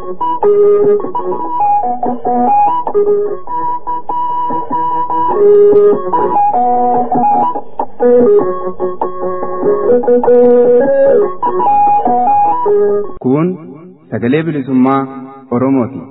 Kun sagalee bilisummaa Oromooti.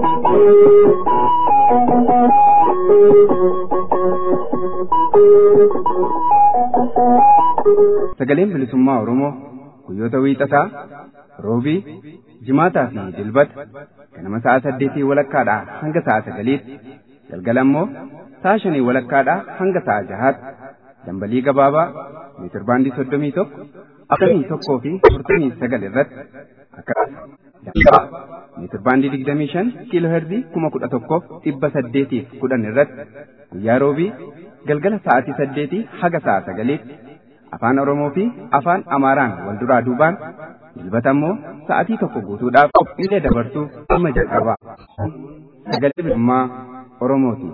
Sagaleen bilisummaa Oromoo guyyoota wiixataa, roobii, jimaataa fi dilbata ganama sa'a saddeetii walakkaadhaa hanga sa'a sagaliitti galgala immoo sa'a shanii walakkaadhaa hanga sa'a jahaatti dambalii gabaabaa meetirbaandii soddomii tokko afurtamii tokkoo fi afurtamii sagal irratti akkasumas dambaa meetirbaandii digdamii shan kiiloo herzii kuma kudha tokkoof dhibba saddeetiif kudhan irratti guyyaa roobii galgala sa'aatii saddeetii haga sa'a sagaliitti afaan oromoo fi afaan amaaraan wal duraa duubaan dilbata immoo sa'aatii tokko guutuudhaaf qophiilee dabarsuu amma jalqabaa sagalee bilisummaa oromooti.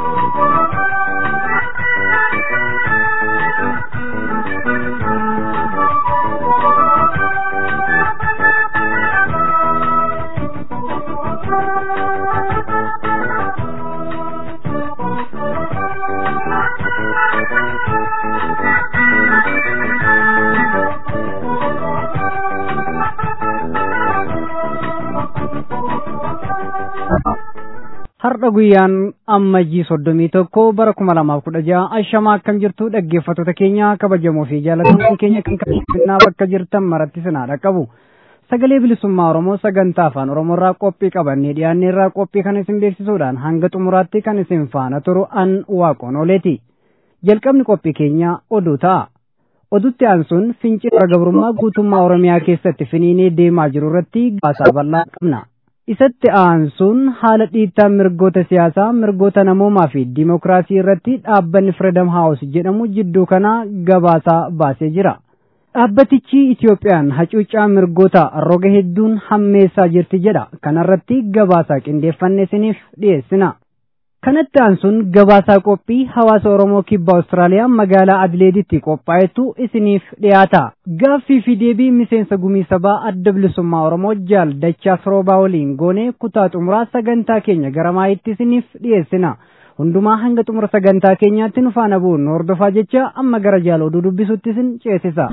Har'a guyyaan ammajjii soddomii tokko bara kuma lamaaf kudha jaha ashamaa akkam jirtu dhaggeeffattoota keenya kabajamoo fi jaalatamuu keenya kan kabajannaa bakka jirtan maratti sinaa dhaqqabu. Sagalee bilisummaa Oromoo sagantaa afaan Oromoo irraa qophii qabannee dhiyaannee irraa qophii kan isin beeksisuudhaan hanga xumuraatti kan isin faana turu an waaqoon ooleeti. Jalqabni qophii keenya oduu ta'a. Oduutti aansuun fincila gabrummaa guutummaa Oromiyaa keessatti finiinee deemaa jiru irratti gabaasaa bal'aa qabna. isatti aansuun haala dhiittaa mirgoota siyaasaa mirgoota namoomaa fi diimokiraasii irratti dhaabbanni Freedom House jedhamu jidduu kana gabaasaa baasee jira. Dhaabbatichi Itiyoophiyaan hacuuccaa mirgoota roga hedduun hammeessaa jirti jedha. Kanarratti gabaasaa qindeeffanne isiniif dhiyeessina. Kanatti aansuun gabaasaa qophii hawaasa Oromoo kibba Awustiraaliyaa magaalaa Adileeditti qophaa'etu isiniif dhiyaata. Gaaffii fi deebii miseensa gumii sabaa adda bilisummaa Oromoo jaal dachaa firoobaa waliin goonee kutaa xumuraa sagantaa keenya gara maayitti isiniif dhiyeessina. Hundumaa hanga xumura sagantaa keenyaatti nu faana bu'uun hordofaa jecha amma gara jaal oduu dubbisutti isin ceesisa.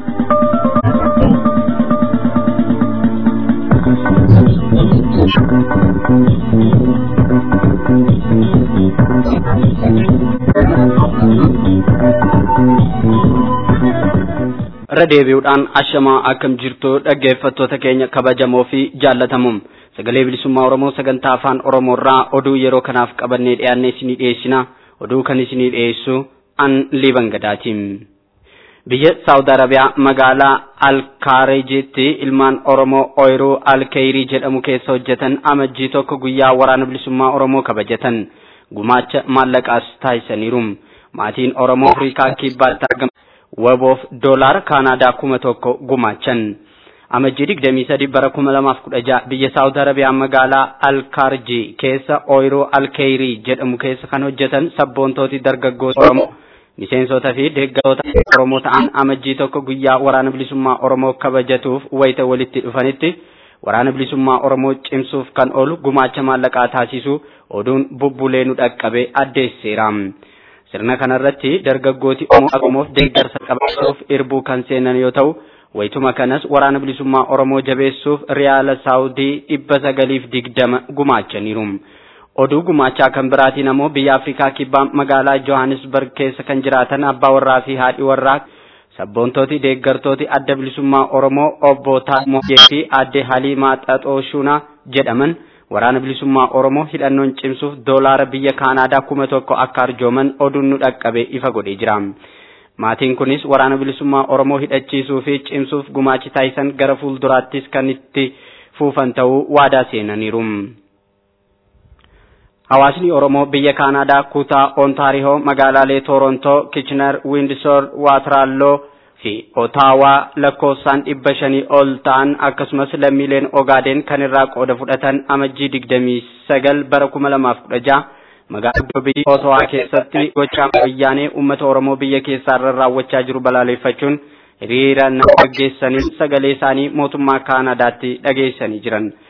irra deebi'uudhaan ashamaa akkam jirtu dhaggeeffattoota keenya kabajamoo fi jaallatamuun sagalee bilisummaa oromoo sagantaa afaan oromoo irraa oduu yeroo kanaaf qabannee dhiyaannee isinii dhiyeessina oduu kan isinii dhiyeessu an liiban gadaatiin. biyya saawud arabiyaa magaalaa alkaareejitti ilmaan oromoo ooyiruu alkeeyrii jedhamu keessa hojjetan amajjii tokko guyyaa waraana bilisummaa oromoo kabajatan gumaacha maallaqaas taasisaniiru maatiin oromoo afrikaa kibbaatti argaman waboof doolaara kaanaadaa kuma tokko gumaachan amajjii digdamii sadi bara kuma lamaaf kudha jaha biyya saawud arabiyaa magaalaa alkaarji keessa ooyiruu alkeeyrii jedhamu keessa kan hojjetan sabboontooti dargaggoota oromoo miseensota fi deeggartoota oromoo ta'an amajjii tokko guyyaa waraana bilisummaa oromoo kabajatuuf wayita walitti dhufanitti waraana bilisummaa oromoo cimsuuf kan oolu gumaacha maallaqaa taasisu oduun bubbulee nu dhaqqabe addeesseera. sirna kanarratti dargaggooti oromoof deeggarsa qabachuuf irbuu kan seenan yoo ta'u wayituma kanas waraana bilisummaa oromoo jabeessuuf riyaala saawudii dhibba sagaliif digdama gumaachaniiru. oduu gumaachaa kan biraatiin ammoo biyya afrikaa kibbaa magaalaa johannesburg keessa kan jiraatan abbaa warraa fi haadhi warraa sabboontooti deeggartooti adda bilisummaa oromoo obbo Taamoojee fi aadde Haliimaa Xaxooshunaa jedhaman waraana bilisummaa oromoo hidhannoon cimsuuf doolaara biyya kaanaadaa kuma tokko akka arjooman oduun nu dhaqqabe ifa godhee jira. Maatiin kunis waraana bilisummaa oromoo hidhachiisuu fi cimsuuf gumaachi taasisan gara fuulduraattis kan itti fufan ta'uu waadaa seenaniiru. Hawaasni Oromoo biyya Kaanaadaa kutaa Ontaariyoo magaalaalee Toorontoo, Kichiner, Windsor, Waatraalloo fi Otaawaa lakkoofsaan dhibba shanii ol ta'an akkasumas lammiileen Ogaadeen kan irraa qooda fudhatan amajjii digdamii sagal bara kuma lamaaf kudha jaha magaalaa biyya Otawaa keessatti gochaa wayyaanee uummata Oromoo biyya keessaa irra raawwachaa jiru balaaleffachuun hiriira nama gaggeessaniin sagalee isaanii mootummaa Kaanaadaatti dhageessanii jiran.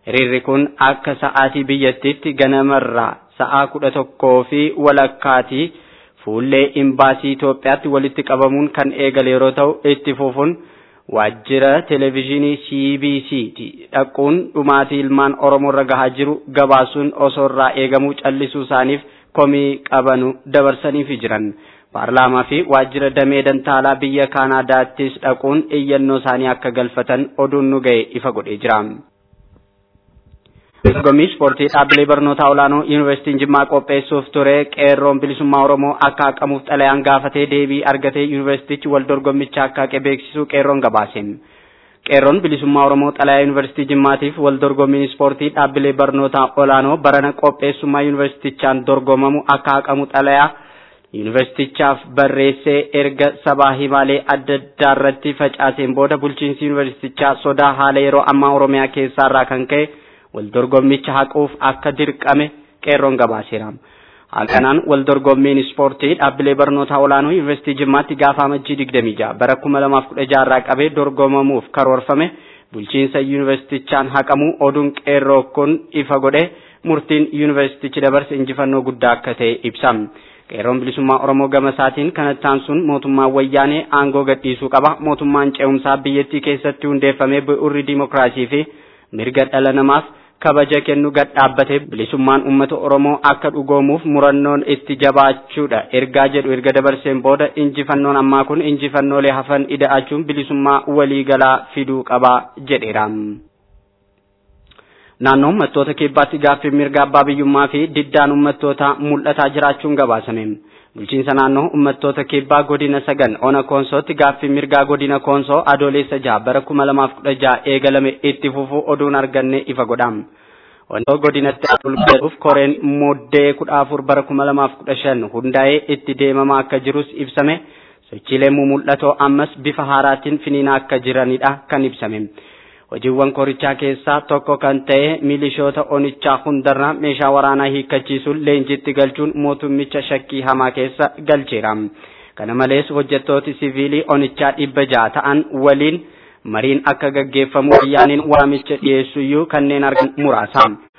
Hiriirri kun akka sa'aatii biyyattiitti ganamarraa sa'aa kudha tokkoo fi walakkaatii fuullee imbaasii Itoophiyaatti walitti qabamuun kan eegale yeroo ta'u itti fufuun waajjira televezyiinii CBC dhaquun dhumaatii ilmaan Oromoo irra gahaa jiru gabaasuun osoo irraa eegamuu callisuu isaaniif komii qabanu dabarsaniifi jiran. Paarlaamaa fi waajjira damee dantaalaa biyya Kaanaadaattis dhaquun iyyannoo isaanii akka galfatan oduun nu ga'e ifa godhee jira. Dorgommii ispoortii dhaabbilee barnootaa olaanoo yuunivarsiitiin Jimmaa qopheessuuf ture qeerroon bilisummaa Oromoo akka haqamuuf xalayaan gaafatee deebii argatee yuunivarsiitichi wal dorgommicha akka haqe beeksisuu qeerroon gabaase. Qeerroon bilisummaa Oromoo xalayaa yuunivarsiitii Jimmaatiif wal dorgommiin ispoortii dhaabbilee barnootaa olaanoo barana qopheessummaa yuunivarsiitichaan dorgomamu akka haqamu xalayaa yuunivarsiitichaaf barreessee erga sabaa himaalee adda addaa irratti facaaseen booda bulchiinsi yuunivarsiitichaa sodaa haala yeroo ammaa Oromiyaa keessaarraa kan ka'e wal dorgommicha haquuf akka dirqame qeerroon gabaaseera. Halkanaan wal dorgommiin ispoortii dhaabbilee barnootaa olaanoo yuunivarsiitii Jimmaatti gaafa amajjii 26 bara 2016 irraa qabee dorgomamuuf karoorfame bulchiinsa yuunivarsiitichaan haqamuu oduun qeerroo kun ifa godhe murtiin yuunivarsiitichi dabarse injifannoo guddaa akka ta'e ibsa. Qeerroon bilisummaa Oromoo gama isaatiin kanattaan sun mootummaan wayyaanee aangoo gadhiisuu qaba. Mootummaan ce'umsaa biyyattii keessatti hundeeffamee bu'uurri dimokiraasii fi mirga dhala namaaf kabaja kennu gad dhaabbate bilisummaan uummata Oromoo akka dhugoomuuf murannoon itti jabaachuudha. Ergaa jedhu erga dabarseen booda injifannoon ammaa kun injifannoolee hafan ida'achuun bilisummaa waliigalaa fiduu qaba jedheera. Naannoo uummattoota kibbaatti gaaffii mirga abbaa biyyummaa fi diddaan uummattoota mul'ataa jiraachuun gabaasame. Bulchiinsa naannoo uummattoota kibbaa godina sagan ona koonsootti gaaffii mirgaa godina koonsoo adoolessa jaha bara kuma lamaaf kudha jaha eegalame itti fufuu oduun arganne ifa godha. Wantoota godinatti adolfeef koreen muddee kudha afur bara kuma lamaaf kudha shan hundaa'ee itti deemamaa akka jirus ibsame. Sochiilee mul'atoo ammas bifa haaraatiin finiinaa akka jiranidha kan ibsame. hojiiwwan korichaa keessaa tokko kan ta'e milishoota onichaa hundarraa meeshaa waraanaa hiikkachiisuun leenjitti galchuun mootummicha shakkii hamaa keessa galcheera. Kana malees hojjettooti siviilii onichaa dhibba ja'a ta'an waliin mariin akka gaggeeffamu wayyaaniin waamicha dhiyeessuyyuu kanneen argan muraasa.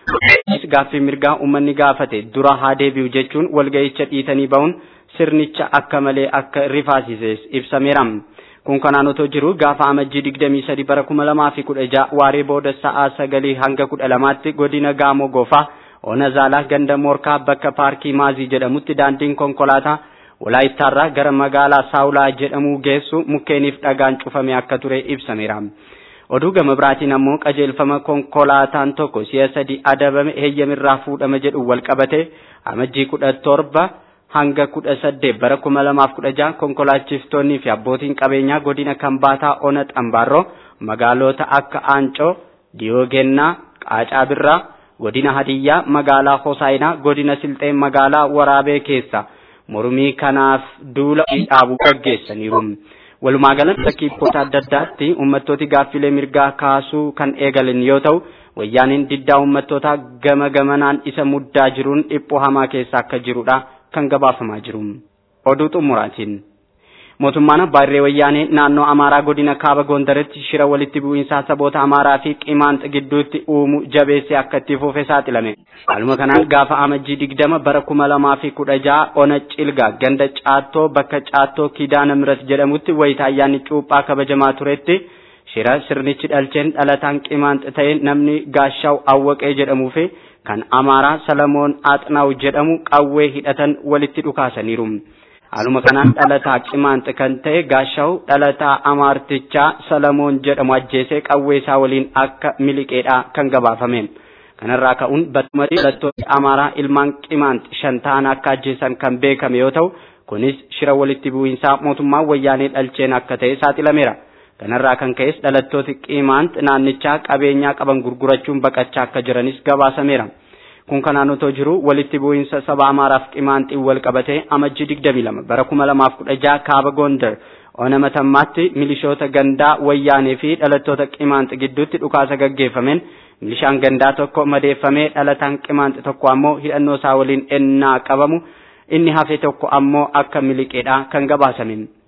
Gaaffii mirgaa uummanni gaafate dura haa deebi'u jechuun walga'icha dhiitanii ba'uun sirnicha akka malee akka rifaasises ibsameera. kun kanaan otoo jiru gaafa amajjii digdamii sadi bara kuma lamaa fi kudha ja'a waaree booda sa'aa sagalii hanga kudha lamaatti godina gaamoo goofaa ona zaalaa ganda moorkaa bakka paarkii maazii jedhamutti daandiin konkolaataa walaayittaarraa gara magaalaa saawulaa jedhamu geessu mukkeeniif dhagaan cufame akka ture ibsameera. oduu gama biraatiin ammoo qajeelfama konkolaataan tokko si'a sadi adabame heeyyamirraa fuudhama jedhu wal qabate amajjii kudha torba hanga kudha saddeet bara kuma lamaaf kudha jaha konkolaachiftonnii fi abbootiin qabeenyaa godina kambaataa ona xambaarroo magaalota akka aancoo diyoogennaa qaacaa birraa godina hadiyyaa magaalaa hosaayinaa godina silxee magaalaa waraabee keessa mormii kanaaf duula dhaabuu gaggeessaniiru. Walumaa galatti bakkeewwan adda addaatti uummattooti gaaffilee mirgaa kaasuu kan eegalan yoo ta'u wayyaaniin diddaa uummattootaa gama gamanaan isa muddaa jiruun dhiphoo hamaa keessa akka jirudha. kan gabaafamaa jiru. Oduu xumuraatiin. Mootummaan Abbaa Irree Wayyaanee naannoo Amaaraa godina Kaaba Gondaritti shira walitti bu'iinsaa saboota Amaaraa fi Qimaanxa gidduutti uumu jabeessee akka itti fufe saaxilame. Haaluma kanaan gaafa amajjii digdama bara kuma lamaa fi kudha jaha ona cilgaa ganda caattoo bakka caattoo kidaana mirat jedhamutti wayita ayyaanni cuuphaa kabajamaa turetti shira sirnichi dhalcheen dhalataan Qimaanxa ta'e namni gaashaaw awwaqee jedhamuu fi kan Amaaraa Salamoon Axnaaw jedhamu qawwee hidhatan walitti dhukaasaniiru. Haaluma kanaan dhalataa qimaanxa kan ta'e gaashaaw dhalataa Amaartichaa Salamoon jedhamu ajjeesee qawwee isaa waliin akka miliqeedha kan gabaafame. Kanarraa ka'uun battumatti dhalattoonni Amaaraa ilmaan qimaanxi shan ta'an akka ajjeesan kan beekame yoo ta'u kunis shira walitti bu'iinsaa mootummaa wayyaanee dhalcheen akka ta'e saaxilameera. Kanarraa kan ka'es dhalattooti qimaanxi naannichaa qabeenyaa qaban gurgurachuun baqachaa akka jiranis gabaasameera. Kun kanaan otoo jiru walitti bu'iinsa saba Amaaraaf qimaanxiin wal qabatee amajjii 22 bara 2016 kaaba Gondar ona matammaatti milishoota gandaa wayyaanee fi dhalattoota qimaanxi gidduutti dhukaasa gaggeeffameen milishaan gandaa tokko madeeffamee dhalataan qimaanxi tokko ammoo hidhannoo isaa waliin ennaa qabamu inni hafe tokko ammoo akka miliqeedha kan gabaasame.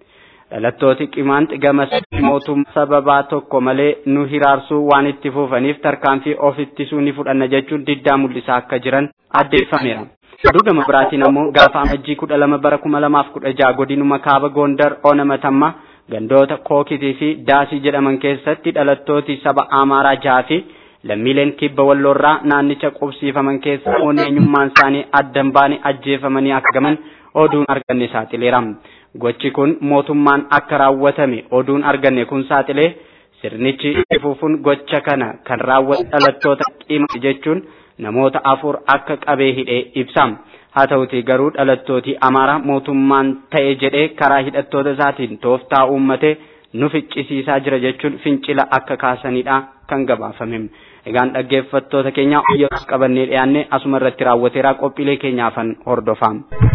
dhalattooti qimaanti gamas mootummaa sababaa tokko malee nu hiraarsuu waan itti fufaniif tarkaanfii of ittisuu ni fudhanna jechuun diddaa mul'isaa akka jiran addeeffameera. Oduu gama biraatiin ammoo gaafa amajjii kudha lama bara kuma lamaaf kudha jaha godinuma kaaba Gondar Onamatamma gandoota Kookitii fi Daasii jedhaman keessatti dhalattooti saba Amaaraa jaha fi lammiileen kibba walloorraa naannicha qubsiifaman keessa namoonni eenyummaan isaanii addan baane ajjeefamanii argaman oduun arganne saaxileera. Gochi kun mootummaan akka raawwatame oduun arganne kun saaxilee sirnichi ifuufuun gocha kana kan raawwate dhalattoota qima jechuun namoota afur akka qabee hidhee ibsa. Haa ta'uti garuu dhalattooti Amaaraa mootummaan ta'e jedhee karaa hidhattoota isaatiin tooftaa uummatee nu ficcisiisaa jira jechuun fincila akka kaasanidha kan gabaafame. Egaan dhaggeeffattoota keenya yeroo qabannee dhiyaanne asuma irratti raawwateera qophiilee keenyaafan hordofaa.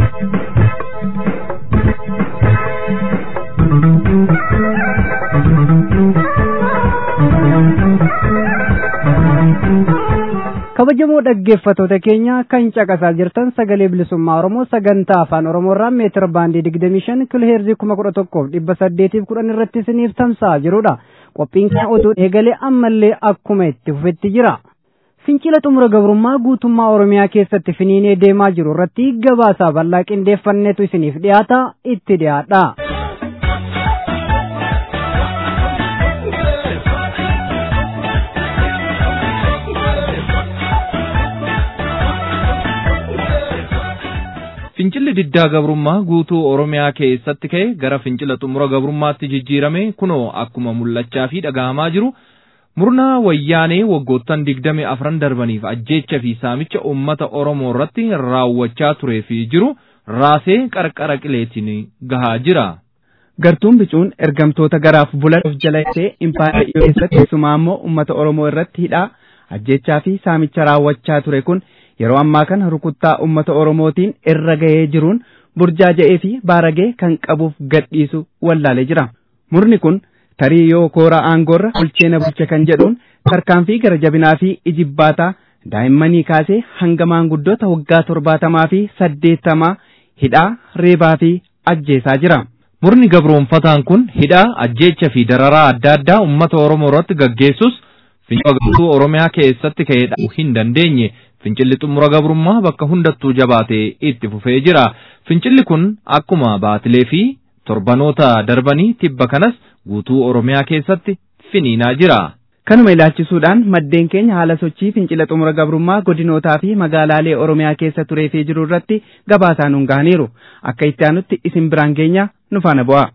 kabajamoo dhaggeeffatoota keenya kan caqasaa jirtan sagalee bilisummaa oromoo sagantaa afaan oromoorraa meetir baandii digdamii shan kiloheerzii kuma kudha tokkoof dhibba saddeetiif kudhan irratti isiniif tamsa'aa jirudha qophiin keenya oduu eegalee ammallee akkuma itti fufetti jira fincila xumura gabrummaa guutummaa oromiyaa keessatti finiinee deemaa jiru irratti gabaasaa bal'aa qindeeffanneetu isiniif dhiyaata itti dhiyaadha. Fincilli diddaa gabrummaa guutuu Oromiyaa keessatti ka'e gara fincila xumura gabrummaatti jijjiirame kunoo akkuma mul'achaa fi dhaga'amaa jiru murnaa wayyaanee waggoottan digdami afran darbaniif ajjeecha fi saamicha uummata Oromoo irratti raawwachaa turee fi jiru raasee qarqara qileetiin gahaa jira. Gartuun bicuun ergamtoota garaaf bulan of jalaisee impaayera keessatti keessumaa immoo uummata Oromoo irratti hidhaa ajjeechaa fi saamicha raawwachaa ture kun yeroo ammaa kana rukuttaa uummata Oromootiin irra ga'ee jiruun burjaaja'ee fi baaragee kan qabuuf gadhiisu wallaalee jira. Murni kun tarii yoo koora aangoorra bulcheena bulche kan jedhuun tarkaanfii gara jabinaa fi ijibbaataa daa'immanii kaasee hanga maanguddoota waggaa torbaatamaa fi saddeettamaa hidhaa reebaa fi ajjeesaa jira. Murni gabroonfataan kun hidhaa ajjeecha fi dararaa adda addaa uummata Oromoo irratti gaggeessus fincila guutuu Oromiyaa keessatti ka'ee dhaabuu hin dandeenye fincilli xumura gabrummaa bakka hundattuu jabaatee itti fufee jira. Fincilli kun akkuma baatilee fi torbanoota darbanii tibba kanas guutuu Oromiyaa keessatti finiinaa jira. Kanuma ilaalchisuudhaan maddeen keenya haala sochii fincila xumura gabrummaa godinootaa fi magaalaalee Oromiyaa keessa turee fi jiru irratti gabaasaa nuun gahaniiru. Akka itti aanutti isin biraan geenya nu faana bu'aa.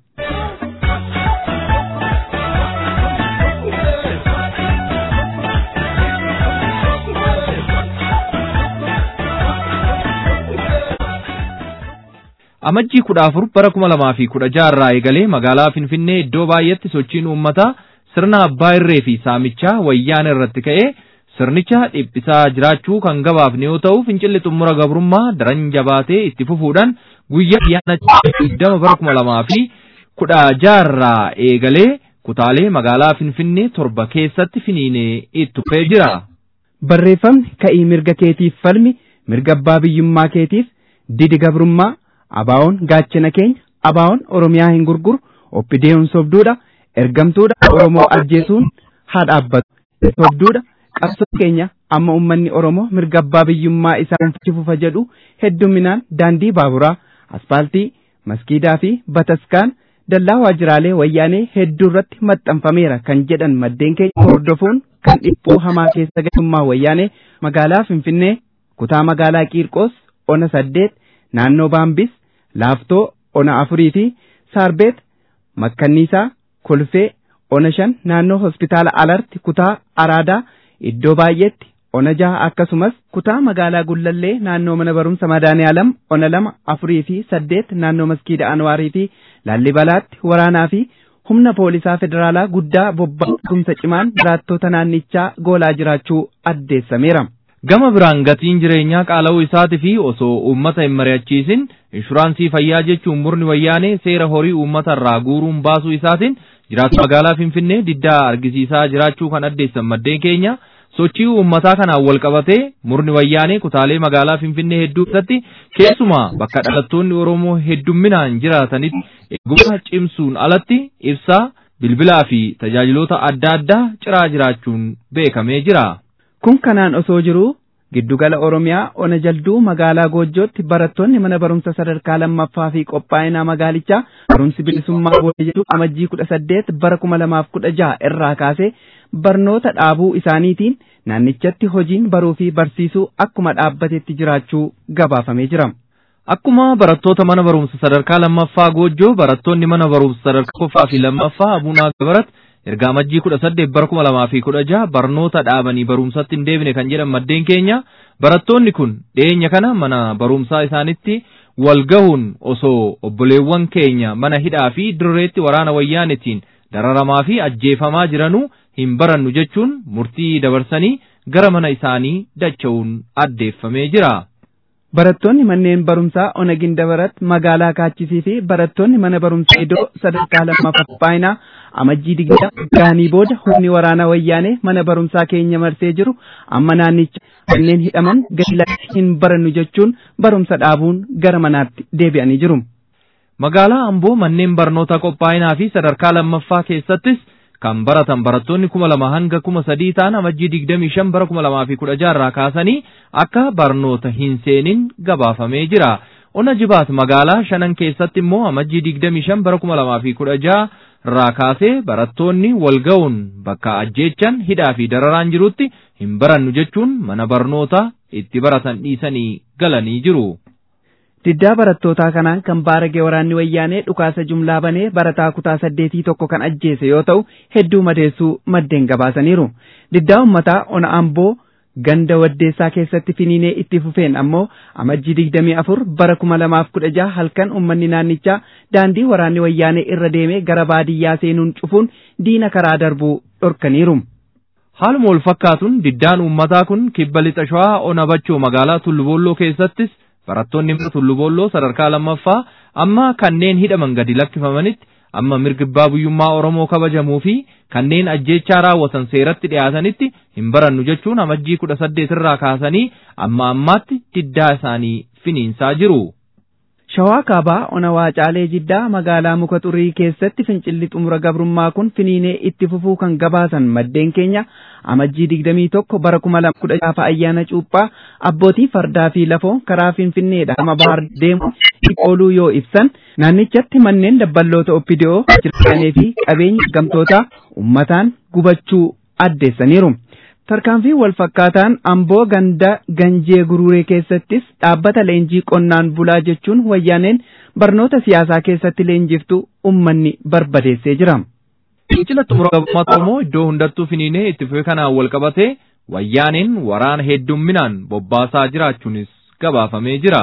Amajjii kudha afur bara kuma lamaa fi kudha jaha irraa eegalee magaalaa Finfinnee iddoo baay'eetti sochiin uummataa sirna abbaa irree fi saamichaa wayyaana irratti ka'ee sirnicha dhiphisaa jiraachuu kan gabaafne yoo ta'u fincilli xumura gabrummaa daran jabaatee itti fufuudhaan guyyaa ayyaana digdama bara kuma lamaa fi kudha jaha irraa eegalee kutaalee magaalaa Finfinnee torba keessatti finiinee itti fufee jira. Barreeffamni ka'ii mirga keetiif falmi mirga abbaa biyyummaa keetiif didi gabrummaa abaawoon gaachana keenya abaawoon oromiyaa hin gurguru oppidee'uun sobduudha ergamtuudha oromoo ajjeesuun haa dhaabbatu sobduudha qabsoo keenya amma ummanni oromoo mirga abbaa biyyummaa isaa fufa jedhu hedduminaan daandii baaburaa aspaaltii maskiidaa fi bataskaan dallaa waajjiraalee wayyaanee hedduu irratti maxxanfameera kan jedhan maddeen keenya hordofuun kan dhiphuu hamaa keessa galummaa wayyaanee magaalaa finfinnee kutaa magaalaa qiirqoos ona saddeet naannoo baambis laaftoo ona afurii fi saarbeet makkanniisaa kolfee ona shan naannoo hospitaala alarti kutaa araadaa iddoo baay'eetti ona jaha akkasumas kutaa magaalaa gullallee naannoo mana barumsa madaaniyalam ona lama afurii fi saddeet naannoo maskiida anwaarii fi laallibalaatti waraanaa fi humna poolisaa federaalaa guddaa bobba'umsa cimaan jiraattota naannichaa goolaa jiraachuu addeessameera. Gama biraan gatiin jireenyaa qaala'uu isaatii fi osoo uummata hin mari'achiisin inshuraansii fayyaa jechuun murni wayyaanee seera horii uummata irraa guuruun baasuu isaatiin jiraattota magaalaa Finfinnee diddaa argisiisaa jiraachuu kan addeessan maddeen keenya sochii uummataa kanaan wal qabatee murni wayyaanee kutaalee magaalaa Finfinnee hedduu keessatti keessumaa bakka dhalattoonni Oromoo heddumminaan jiraatanitti eegumsa cimsuun alatti ibsaa bilbilaa fi tajaajiloota adda addaa ciraa jiraachuun beekamee jira. Kun kanaan osoo jiruu giddugala Oromiyaa ona jalduu magaalaa Goojjootti barattoonni mana barumsa sadarkaa lammaffaa fi qophaa'inaa magaalichaa barumsi bilisummaa booda jedhu amajjii kudha saddeet bara kuma lamaaf kudha jaha irraa kaasee barnoota dhaabuu isaaniitiin naannichatti hojiin baruu fi barsiisuu akkuma dhaabbatetti jiraachuu gabaafamee jira. Akkuma barattoota mana barumsa sadarkaa lammaffaa Goojjoo barattoonni mana barumsa sadarkaa tokkoffaa fi lammaffaa Abunaa Gabarat erga amajjii kudha saddeet bara kuma lamaa fi kudha jaha barnoota dhaabanii barumsatti hin deebine kan jedhan maddeen keenya barattoonni kun dhiyeenya kana mana barumsaa isaanitti wal gahuun osoo obboleewwan keenya mana hidhaa fi dirreetti waraana wayyaanetiin dararamaa fi ajjeefamaa jiranuu hin barannu jechuun murtii dabarsanii gara mana isaanii dacha'uun addeeffamee jira. Barattoonni manneen barumsaa Onagin Dabarat magaalaa Kaachisii fi barattoonni mana barumsaa Idoo sadarkaa lammaffaa qophaa'inaa amajjii digdama gaanii booda humni waraanaa wayyaanee mana barumsaa keenya marsee jiru amma naannicha kanneen hidhaman gadi hin barannu jechuun barumsa dhaabuun gara manaatti deebi'anii jiru. Magaalaa Amboo manneen barnoota qophaa'inaa fi sadarkaa lammaffaa keessattis kan baratan barattoonni kuma lama hanga kuma sadii ta'an amajjii digdamii shan bara kuma lamaa fi kudha jaarraa kaasanii akka barnoota hin seenin gabaafamee jira. Ona jibaat magaalaa shanan keessatti immoo amajjii digdamii shan bara kuma lamaa fi kudha jaarraa kaasee barattoonni wal ga'uun bakka ajjeechan hidhaa fi dararaan jirutti hin barannu jechuun mana barnoota itti baratan dhiisanii galanii jiru. Diddaa barattootaa kanaan kan baarage waraanni wayyaanee dhukaasa jumlaa banee barataa kutaa saddeetii tokko kan ajjeese yoo ta'u hedduu madeessuu maddeen gabaasaniiru. Diddaa uummataa ona amboo ganda waddeessaa keessatti finiinee itti fufeen ammoo amajjii digdamii afur bara kuma lamaaf kudha jaha halkan uummanni naannichaa daandii waraanni wayyaanee irra deemee gara baadiyyaa seenuun cufuun diina karaa darbuu dhorkaniiru. Haaluma wal fakkaatuun diddaan uummataa kun kibba lixa shawaa ona bachoo magaalaa Tullubooloo keessattis barattoonni Tullubooloo sadarkaa lammaffaa amma kanneen hidhaman gadi lakkifamanitti amma mirgi abbaa biyyummaa Oromoo kabajamuu fi kanneen ajjeechaa raawwatan seeratti dhiyaatanitti hin barannu jechuun amajjii kudha saddeet irraa kaasanii amma ammaatti diddaa isaanii finiinsaa jiru. Shawaa kaabaa ona waacaalee jiddaa magaalaa muka xurii keessatti fincilli xumura gabrummaa kun finiinee itti fufuu kan gabaasan maddeen keenya amajjii digdamii tokko bara kuma lama kudha jaafa ayyaana cuuphaa abbootii fardaa fi lafoo karaa finfinneedha ama bahar deemu ooluu yoo ibsan naannichatti manneen dabballoota oppidiyoo jiranii fi qabeenya gamtootaa ummataan gubachuu addeessaniiru. Tarkaanfii wal fakkaataan amboo ganda ganjee gururee keessattis dhaabbata leenjii qonnaan bulaa jechuun wayyaaneen barnoota siyaasaa keessatti leenjiftu ummanni barbadeessee jira. Fincila xumura gabrummaa Oromoo iddoo hundattuu finiinee itti fufee kanaan wal qabatee wayyaaneen waraana heddumminaan bobbaasaa jiraachuunis gabaafamee jira.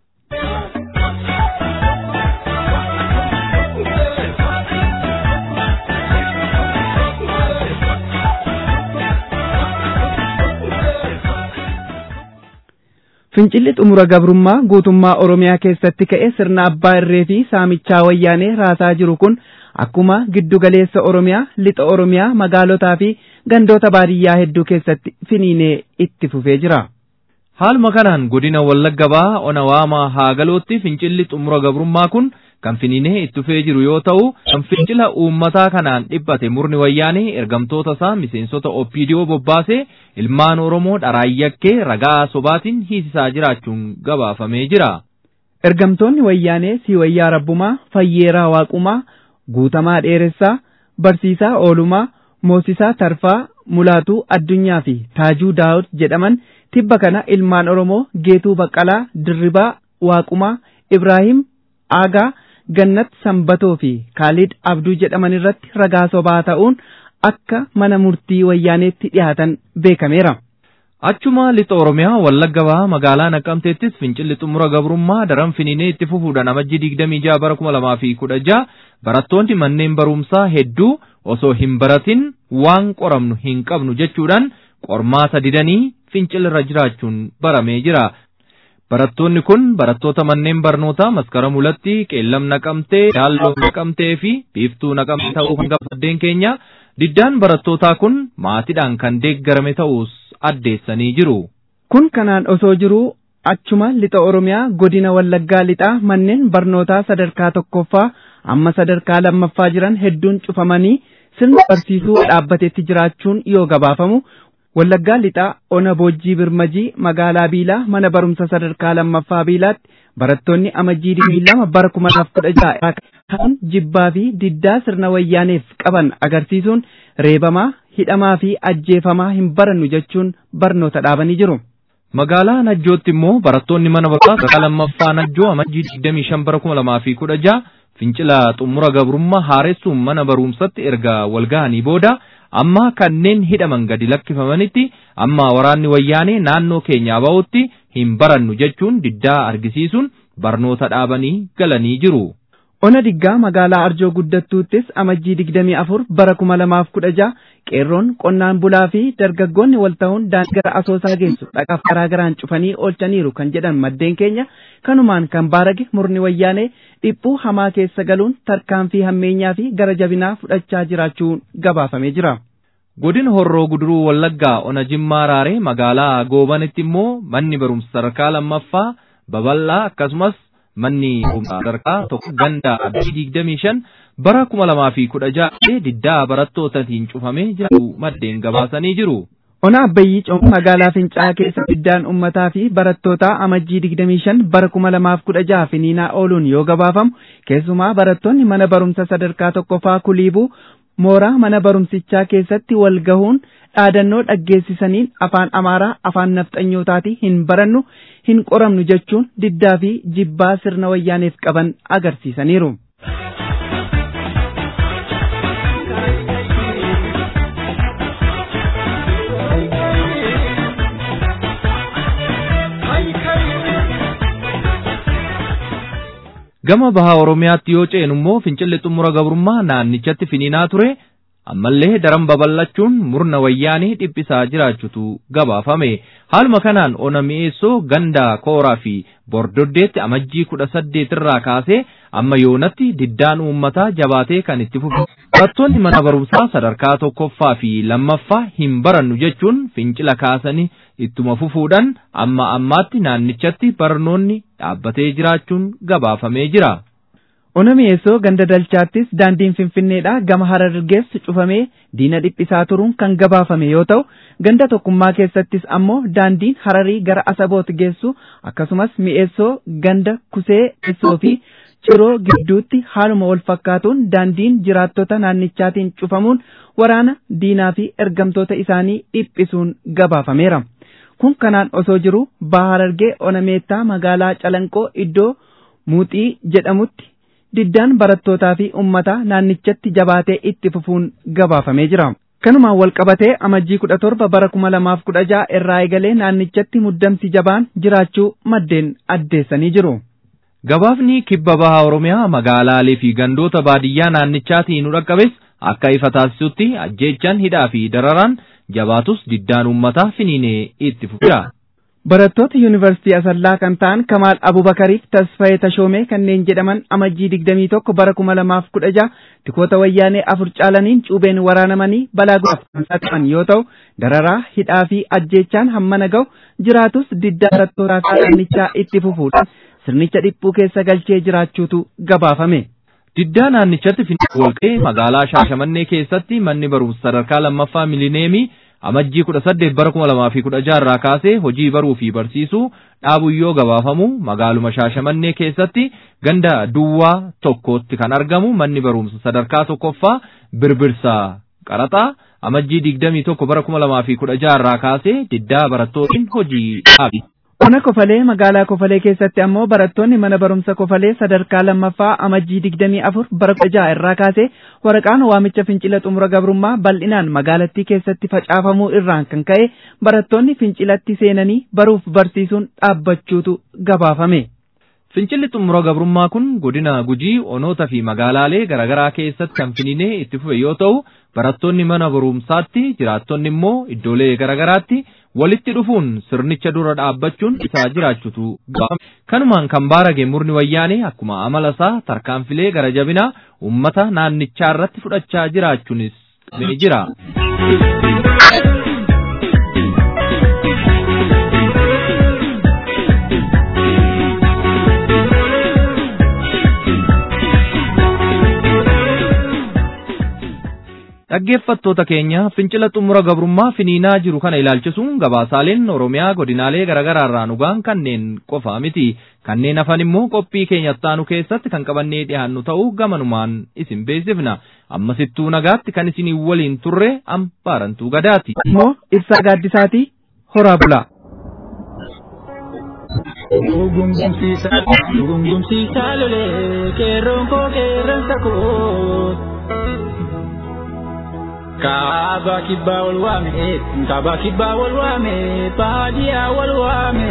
Fincilli xumura gabrummaa guutummaa Oromiyaa keessatti ka'e sirna abbaa irree fi saamichaa wayyaanee raasaa jiru kun akkuma giddugaleessa Oromiyaa, lixa Oromiyaa, magaalotaa fi gandoota baadiyyaa hedduu keessatti finiinee itti fufee jira. Haaluma kanaan godina Wallagga Bahaa ona waamaa haagalootti fincilli xumura gabrummaa kun kan finiinee itti fufee jiru yoo ta'u, kan fincila uummataa kanaan dhibbate murni wayyaanee ergamtoota isaa miseensota OPDO bobbaasee ilmaan Oromoo dharaayakkee ragaa sobaatiin hiisisaa jiraachuun gabaafamee jira. Ergamtoonni wayyaanee Siiwayyaa Rabbumaa, Fayyeeraa Waaqumaa, Guutamaa Dheeressaa, Barsiisaa Oolumaa, Moosisaa Tarfaa, Mulaatuu Addunyaa fi Taajuu Daawud jedhaman tibba kana ilmaan Oromoo Geetuu Baqqalaa, Dirribaa Waaqumaa, Ibraahim Aagaa, Gannat Sanbatoo fi Kaalid Abduu jedhaman irratti ragaa sobaa ta'uun akka mana murtii wayyaaneetti dhiyaatan beekameera. Achuma lixa Oromiyaa Wallagga Bahaa magaalaa Naqqamteettis fincilli xumura gabrummaa daran finiinee itti fufuudhaan amajjii digdamii jaha bara kuma lamaa fi kudha jaha barattoonni manneen barumsaa hedduu osoo hin baratin waan qoramnu hin qabnu jechuudhaan qormaata didanii fincilirra jiraachuun baramee jira. Barattoonni kun barattoota manneen barnootaa maskara mulatti qeellam naqamtee, daalloo naqamtee fi biiftuu naqamtee ta'uu kan gabaddeen keenya Diddaan barattootaa kun maatiidhaan kan deeggarame ta'us addeessanii jiru. Kun kanaan osoo jiruu achuma lixa Oromiyaa godina Wallaggaa lixaa manneen barnootaa sadarkaa tokkoffaa amma sadarkaa lammaffaa jiran hedduun cufamanii sirna barsiisuu dhaabbatetti jiraachuun yoo gabaafamu Wallaggaa lixaa ona boojjii birmajii magaalaa Biilaa mana barumsa sadarkaa lammaffaa Biilaatti barattoonni amajjii digdamii lama bara kuma lamaaf kudha ja'a kan jibbaa fi diddaa sirna wayyaaneef qaban agarsiisuun reebamaa hidhamaa fi ajjeefamaa hin barannu jechuun barnoota dhaabanii jiru. Magaalaa Najjootti immoo barattoonni mana barumsaa sadarkaa lammaffaa Najjoo amajjii digdamii shan bara kuma lamaa fi kudha ja'a fincila xumura gabrummaa haaressuun mana barumsatti erga walgahanii booda amma kanneen hidhaman gadi lakkifamanitti amma waraanni wayyaanee naannoo keenyaa ba'utti hin barannu jechuun diddaa argisiisuun barnoota dhaabanii galanii jiru. Ona diggaa magaalaa Arjoo guddattuuttis amajjii digdamii afur bara kuma lamaaf kudha ja'a qeerroon qonnaan bulaa fi dargaggoonni wal ta'uun daandii gara asoosaa geessu dhaqaaf garaa garaan cufanii oolchaniiru kan jedhan maddeen keenya kanumaan kan baarage murni wayyaanee dhiphuu hamaa keessa galuun tarkaanfii hammeenyaa fi gara jabinaa fudhachaa jiraachuun gabaafamee jira. Godina Horroo Guduruu Wallaggaa Ona Jimmaa Raaree magaalaa Goobanitti immoo manni barumsa sadarkaa lammaffaa babal'aa akkasumas manni sadarkaa tokko ganda digdamii shan bara kuma lamaa fi kudha ja'a diddaa barattootatiin cufamee jiru maddeen gabaasanii jiru. Ona Abbayyii Cooma magaalaa Fincaa'aa keessa diddaan uummataa fi barattootaa amajjii digdamii shan bara kuma lamaaf kudha ja'a finiinaa ooluun yoo gabaafamu keessumaa barattoonni mana barumsa sadarkaa tokkoffaa kuliibuu mooraa mana barumsichaa keessatti wal gahuun dhaadannoo dhaggeessisaniin afaan amaaraa afaan nafxanyootaatii hin barannu hin qoramnu jechuun diddaa fi jibbaa sirna wayyaaneef qaban agarsiisaniiru. Gama bahaa Oromiyaatti yoo ceenu immoo fincilli xumura gabrummaa naannichatti finiinaa ture ammallee daran babal'achuun murna wayyaanii dhiphisaa jiraachutu gabaafame. Haaluma kanaan ona mi'eessoo ganda kooraa fi bordoddeetti amajjii kudha saddeet irraa kaasee amma yoonatti diddaan uummataa jabaatee kan itti fufe. Barattoonni mana barumsaa sadarkaa tokkoffaa fi lammaffaa hin barannu jechuun fincila kaasanii ittuma fufuudhaan amma ammaatti naannichatti barnoonni dhaabbatee jiraachuun gabaafamee jira. Ona mi'eessoo ganda dalchaattis daandiin finfinneedhaa gama harargeessu cufamee diina dhiphisaa turuun kan gabaafame yoo ta'u ganda tokkummaa keessattis ammoo daandiin hararii gara asaboot geessu akkasumas mi'eessoo ganda kusee eessoo fi ciroo gidduutti haaluma wal fakkaatuun daandiin jiraattota naannichaatiin cufamuun waraana diinaa fi ergamtoota isaanii dhiphisuun gabaafameera. Kun kanaan osoo jiru baha harargee ona meettaa magaalaa calanqoo iddoo muuxii jedhamutti diddaan barattootaa fi uummataa naannichatti jabaatee itti fufuun gabaafamee jira. Kanumaan wal qabatee amajjii kudha torba bara kuma lamaaf kudha ja'a irraa eegalee naannichatti muddamsi jabaan jiraachuu maddeen addeessanii jiru. Gabaafni kibba bahaa Oromiyaa magaalaalee fi gandoota baadiyyaa naannichaatiin nu dhaqqabes akka ifa taasisutti ajjeechaan hidhaa fi dararaan jabaatus diddaan uummataa finiinee itti fufeera. Barattoota yuunivarsiitii Asallaa kan ta'an Kamaal Abubakariif Tasfayee Tashoomee kanneen jedhaman amajjii digdamii tokko bara kuma lamaaf kudha ja'a tikoota wayyaanee afur caalaniin cuubeen waraanamanii balaa guddaaf kan saaxilaman yoo ta'u dararaa hidhaa fi ajjeechaan hammana ga'u jiraatus diddaa barattootaa naannichaa itti fufuudhaan sirnicha dhiphuu keessa galchee jiraachuutu gabaafame. Diddaa naannichatti finfinnee walqee magaalaa Shaashamannee keessatti manni barumsa sadarkaa lammaffaa milineemii amajjii kudha saddeet bara kuma lamaa fi kudha jaha irraa kaasee hojii baruu fi barsiisuu dhaabu yoo gabaafamu magaaluma Shaashamannee keessatti ganda duwwaa tokkotti kan argamu manni barumsa sadarkaa tokkoffaa birbirsaa qaraxaa amajjii digdamii tokko bara kuma lamaa fi kudha jaha irraa kaasee diddaa barattootiin hojii dhaabi. Ona Kofalee magaalaa Kofalee keessatti ammoo barattoonni mana barumsa Kofalee sadarkaa lammaffaa amajjii digdamii afur bara kudha jaha irraa kaasee waraqaan waamicha fincila xumura gabrummaa bal'inaan magaalattii keessatti facaafamuu irraan kan ka'e barattoonni fincilatti seenanii baruuf barsiisuun dhaabbachuutu gabaafame. Fincilli xumura gabrummaa kun godina gujii onoota fi magaalaalee garaagaraa keessatti kan finiinee itti fufe yoo ta'u barattoonni mana barumsaatti jiraattonni immoo iddoolee garaagaraatti walitti dhufuun sirnicha dura dhaabbachuun isaa jiraachutu gaafame. Kanumaan kan baarage murni wayyaanee akkuma amala isaa tarkaanfilee gara jabinaa uummata naannichaa irratti fudhachaa jiraachuunis ni jira. Dhaggeeffattoota keenya fincila xumura gabrummaa finiinaa jiru kana ilaalchisuun gabaasaaleen Oromiyaa godinaalee garaagaraa irraa nugaan kanneen qofaa miti. Kanneen hafan immoo qophii keenya taanu keessatti kan qabannee dhiyaannu ta'uu gamanumaan isin beeksifna. Ammasittuu nagaatti kan isinii waliin turre ambaarantuu gadaati. Immoo ibsaa gaaddisaatii horaa bulaa. Gungumsiisaa lolee qeerroon koo qeerransa koo. Kaaba kibbaa wal waame, kaaba kibbaa wal waame, baadiyaa wal waame.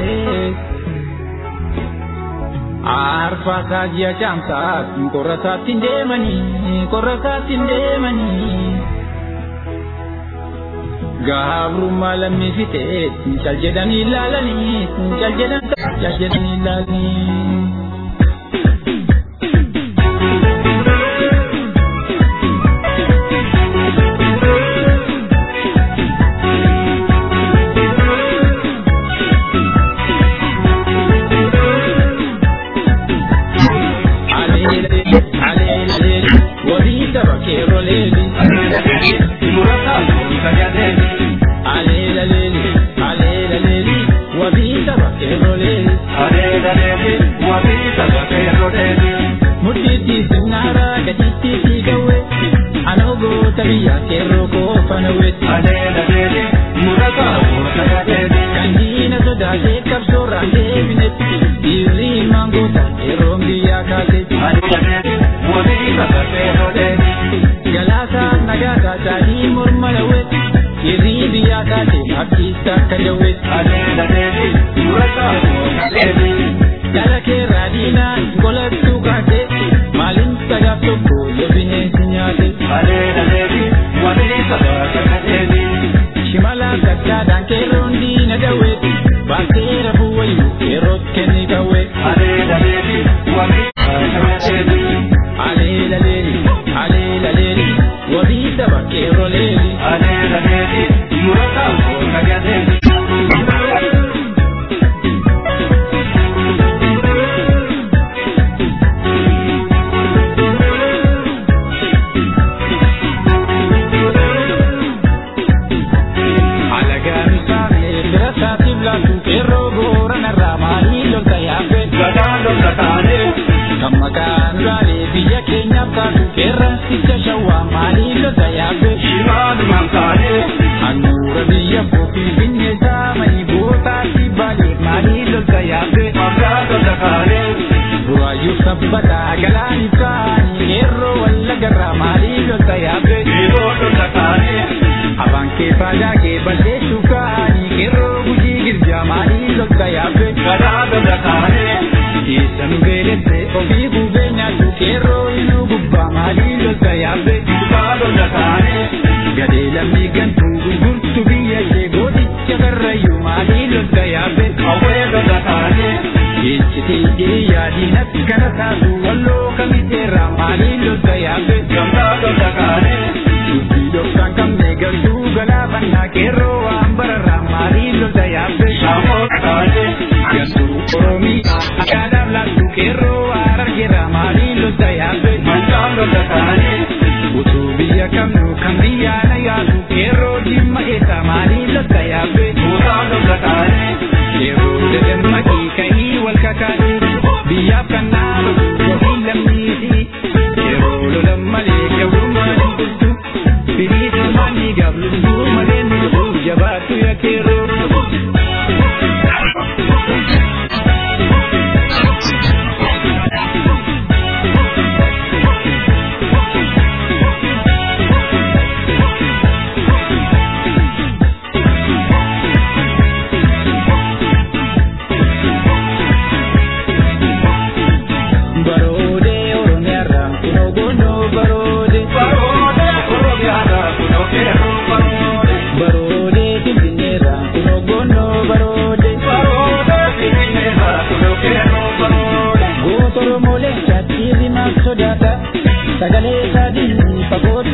Arfaasaa ji'a caamsaa, qorrasaatti hin deemanii, qorrasaatti hin deemanii. Gabrummaa lammii fitee, cal jedhanii ilaalanii, cal jedhanii ilaalanii.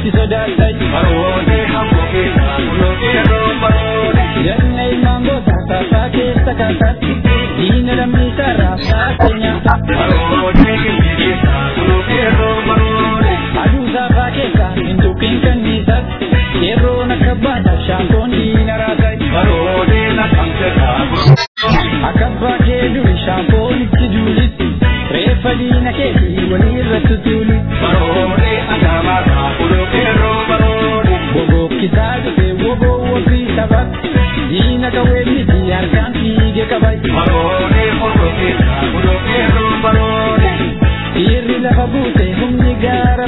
itti sodaatay baroode hamboo keessa kunoo qeerroo baroode ganna ilmaan goota saasaa keessa kaasatti diina lammiisaa raabsaa keenyaata baroode gilbii keessa kunoo qeerroo baroode aduu saafaa keessa hin tuqin kanniisas qeerroon akka baata shaankoon diina raasay baroode naqamteerraa akka abbaa kee duri shaankoon itti duulitti reeffa diina keetii walii irratti tuuli baroode agaamarraa kunoo qeerroo baroode bobokkisaa dhufe woboo wofii taphata diina qawwee miti harkaan fiige qabay baroode hordofeessa kunoo qeerroo baroode dhiirri lafa buute humni gaara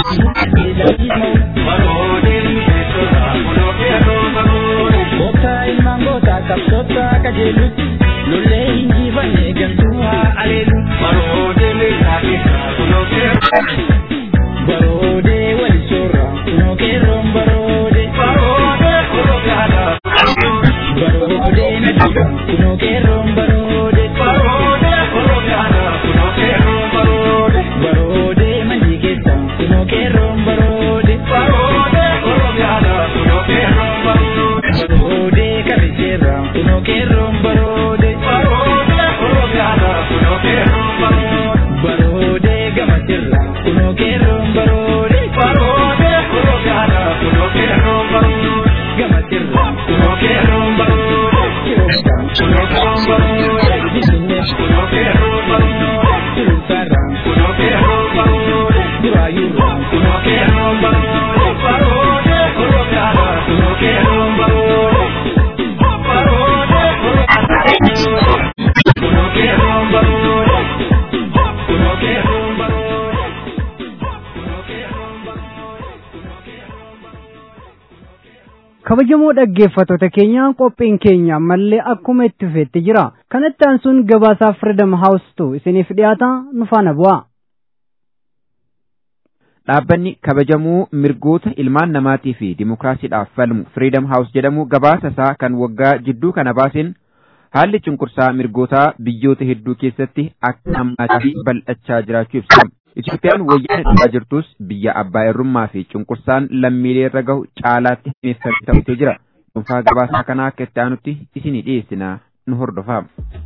baroode miseessota kunoo qeerroo baroode gooftaa ilmaan gootaa qabsoota qajeelutti lollee hin jiifanne galtuu haa aleelu baroode meeshaa keessa kunoo qeerroo baroode wali soorra kunoo qeerroon baroode baroode orogaadha baroode nadhiga kunoo qeerroon baroode baroode orogaadha kunoo qeerroon baroode baroode mannii keessa kunoo qeerroon baroode baroode orogaadha kunoo qeerroon baroode baroode kabiseerra kunoo qeerroon baroode baroode orogaadha kunoo qeerroon baroode baroode gamasirra kunoo qeerroon baroode baroode orogaadha kunoo qeerroon baroode gamasirra kunoo qeerroon baroode kiroota kunoo qeerroon baroode bisinne kunoo qeerroon baroode tulunsaarra kunoo qeerroon baroode duraayyuurra kunoo qeerroon baroode baroode orogaadha kunoo qeerroon baroode baroode orogaadha kunoo qeerroon baroode kunoo qeerroon baroode kunoo qeerroon kabajamoo dhaggeeffattoota keenya qophiin keenya ammallee akkuma itti fufeetti jira kanatti aansuun gabaasaa firidam haawustuu isiniif dhiyaata nu faana bu'aa Dhaabbanni kabajamuu mirgoota ilmaan namaatii fi dimokiraasiidhaaf falmu Freedom House jedhamu gabaasa isaa kan waggaa jidduu kana baaseen haalli cunqursaa mirgootaa biyyoota hedduu keessatti akka hammaataa fi bal'achaa jiraachuu ibsa. Itoophiyaan wayyaana dhufaa jirtus biyya abbaa irrummaa fi cunqursaan lammiilee irra gahu caalaatti himeeffamee ta'utee jira. Dhuunfaa gabaasaa kanaa akka itti aanutti isinii dhiyeessina nu hordofaa.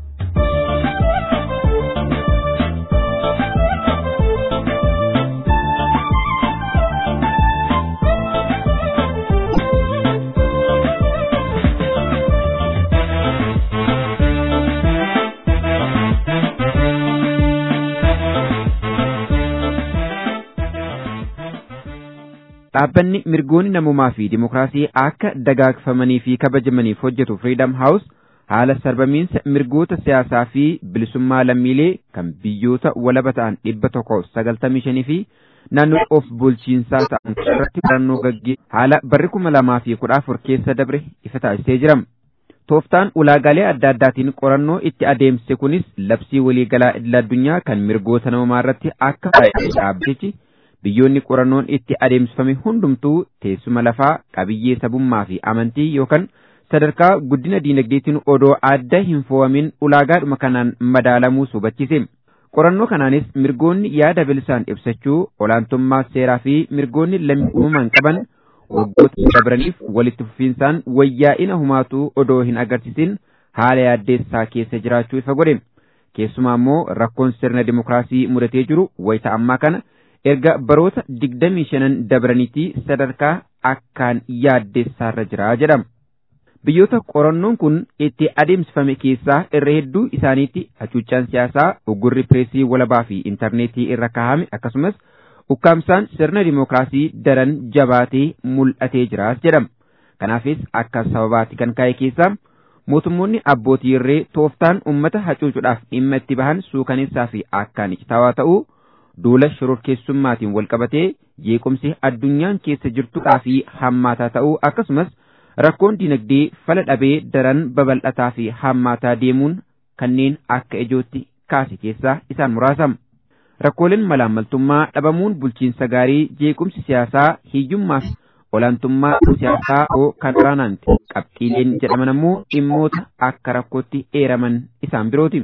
Dhaabbanni mirgoonni namummaa fi dimokiraasii akka dagaagfamanii fi kabajamaniif hojjetu Freedom House haala sarbamiinsa mirgoota siyaasaa fi bilisummaa lammiilee kan biyyoota walaba ta'an dhibba tokko sagaltamii shanii fi naannoo of bulchiinsaa ta'an irratti qorannoo gaggee haala barri kuma lamaa fi kudha afur keessa dabre ifa taasisee jira. Tooftaan ulaagaalee adda addaatiin qorannoo itti adeemse kunis labsii waliigalaa idil addunyaa kan mirgoota namummaa irratti akka faayidee dhaabbatichi biyyoonni qorannoon itti adeemsifame hundumtuu teessuma lafaa qabiyyee sabummaa fi amantii yookaan sadarkaa guddina diinagdeetiin odoo adda hin foo'amin ulaagaadhuma kanaan madaalamuu hubachiise. Qorannoo kanaanis mirgoonni yaada bilisaan ibsachuu olaantummaa seeraa fi mirgoonni lammummaan qaban waggoota dabraniif walitti fufiinsaan wayyaa'ina humaatuu odoo hin agarsiisin haala yaaddeessaa keessa jiraachuu ifa godhe. Keessumaa immoo rakkoon sirna dimokiraasii mudatee jiru wayita ammaa kana erga baroota digdamii shanan dabraniitii sadarkaa akkaan yaaddeessaarra jira jedhama. Biyyoota qorannoon kun itti adeemsifame keessaa irra hedduu isaaniitti hacuuccaan siyaasaa uggurri pireesii walabaa fi intarneetii irra kaa'ame akkasumas ukkaamsaan sirna dimokiraasii daran jabaatee mul'atee jiraas jedhama. Kanaafis akka sababaatti kan kaa'e keessaa mootummoonni abbootii irree tooftaan uummata hacuucuudhaaf dhimma itti bahan suukaneessaa fi akkaan icitaawaa ta'uu duula shororkeessummaatiin walqabatee jeequmsi addunyaan keessa jirtuudhaa fi hammaataa ta'uu akkasumas rakkoon dinagdee fala dhabee daran babal'ataa fi hammaataa deemuun kanneen akka ijootti kaase keessaa isaan muraasa. Rakkooleen malaammaltummaa dhabamuun bulchiinsa gaarii jeequmsi siyaasaa hiyyummaa fi olaantummaa siyaasaa oo kan olaanaanti qabxiileen jedhaman ammoo dhimmoota akka rakkootti eeraman isaan birooti.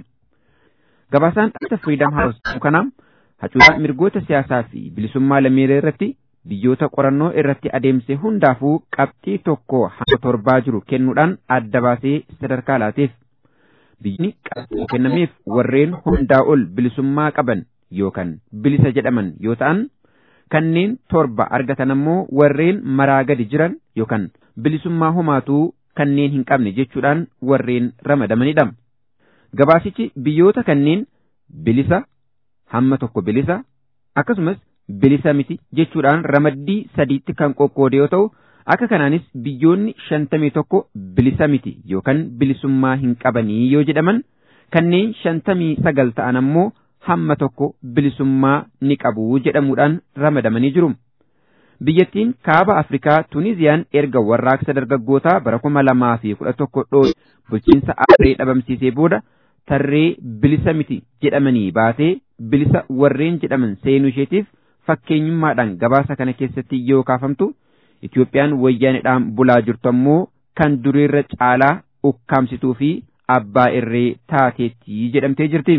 Gabaasaan dhaabbata Freedom House kanaa hacuucaa mirgoota siyaasaa fi bilisummaa lammiilee irratti biyyoota qorannoo irratti adeemse hundaafuu qabxii tokko hanga torbaa jiru kennuudhaan adda baasee sadarkaa laateef. Biyyi qabxii kennameef warreen hundaa ol bilisummaa qaban yookaan bilisa jedhaman yoo ta'an kanneen torba argatan ammoo warreen maraa gadi jiran yookaan bilisummaa homaatuu kanneen hin qabne jechuudhaan warreen ramadamanidha. Gabaasichi biyyoota kanneen bilisa hamma tokko bilisa akkasumas bilisa miti jechuudhaan ramaddii sadiitti kan qoqqoode yoo ta'u akka kanaanis biyyoonni shantamii tokko bilisa miti yookaan bilisummaa hin qabanii yoo jedhaman kanneen shantamii sagal ta'an ammoo hamma tokko bilisummaa ni qabu jedhamuudhaan ramadamanii jiru. Biyyattiin kaaba Afrikaa Tuniziyaan erga warraaqsa dargaggootaa bara kuma lamaa fi kudha tokko dhoote bulchiinsa aaree dhabamsiisee booda tarree bilisa miti jedhamanii baatee bilisa warreen jedhaman seenuu isheetiif fakkeenyummaadhaan gabaasa kana keessatti yoo kaafamtu Itoophiyaan wayyaanidhaan bulaa jirtu ammoo kan duriirra caalaa ukkaamsituu fi abbaa irree taateetti jedhamtee jirti.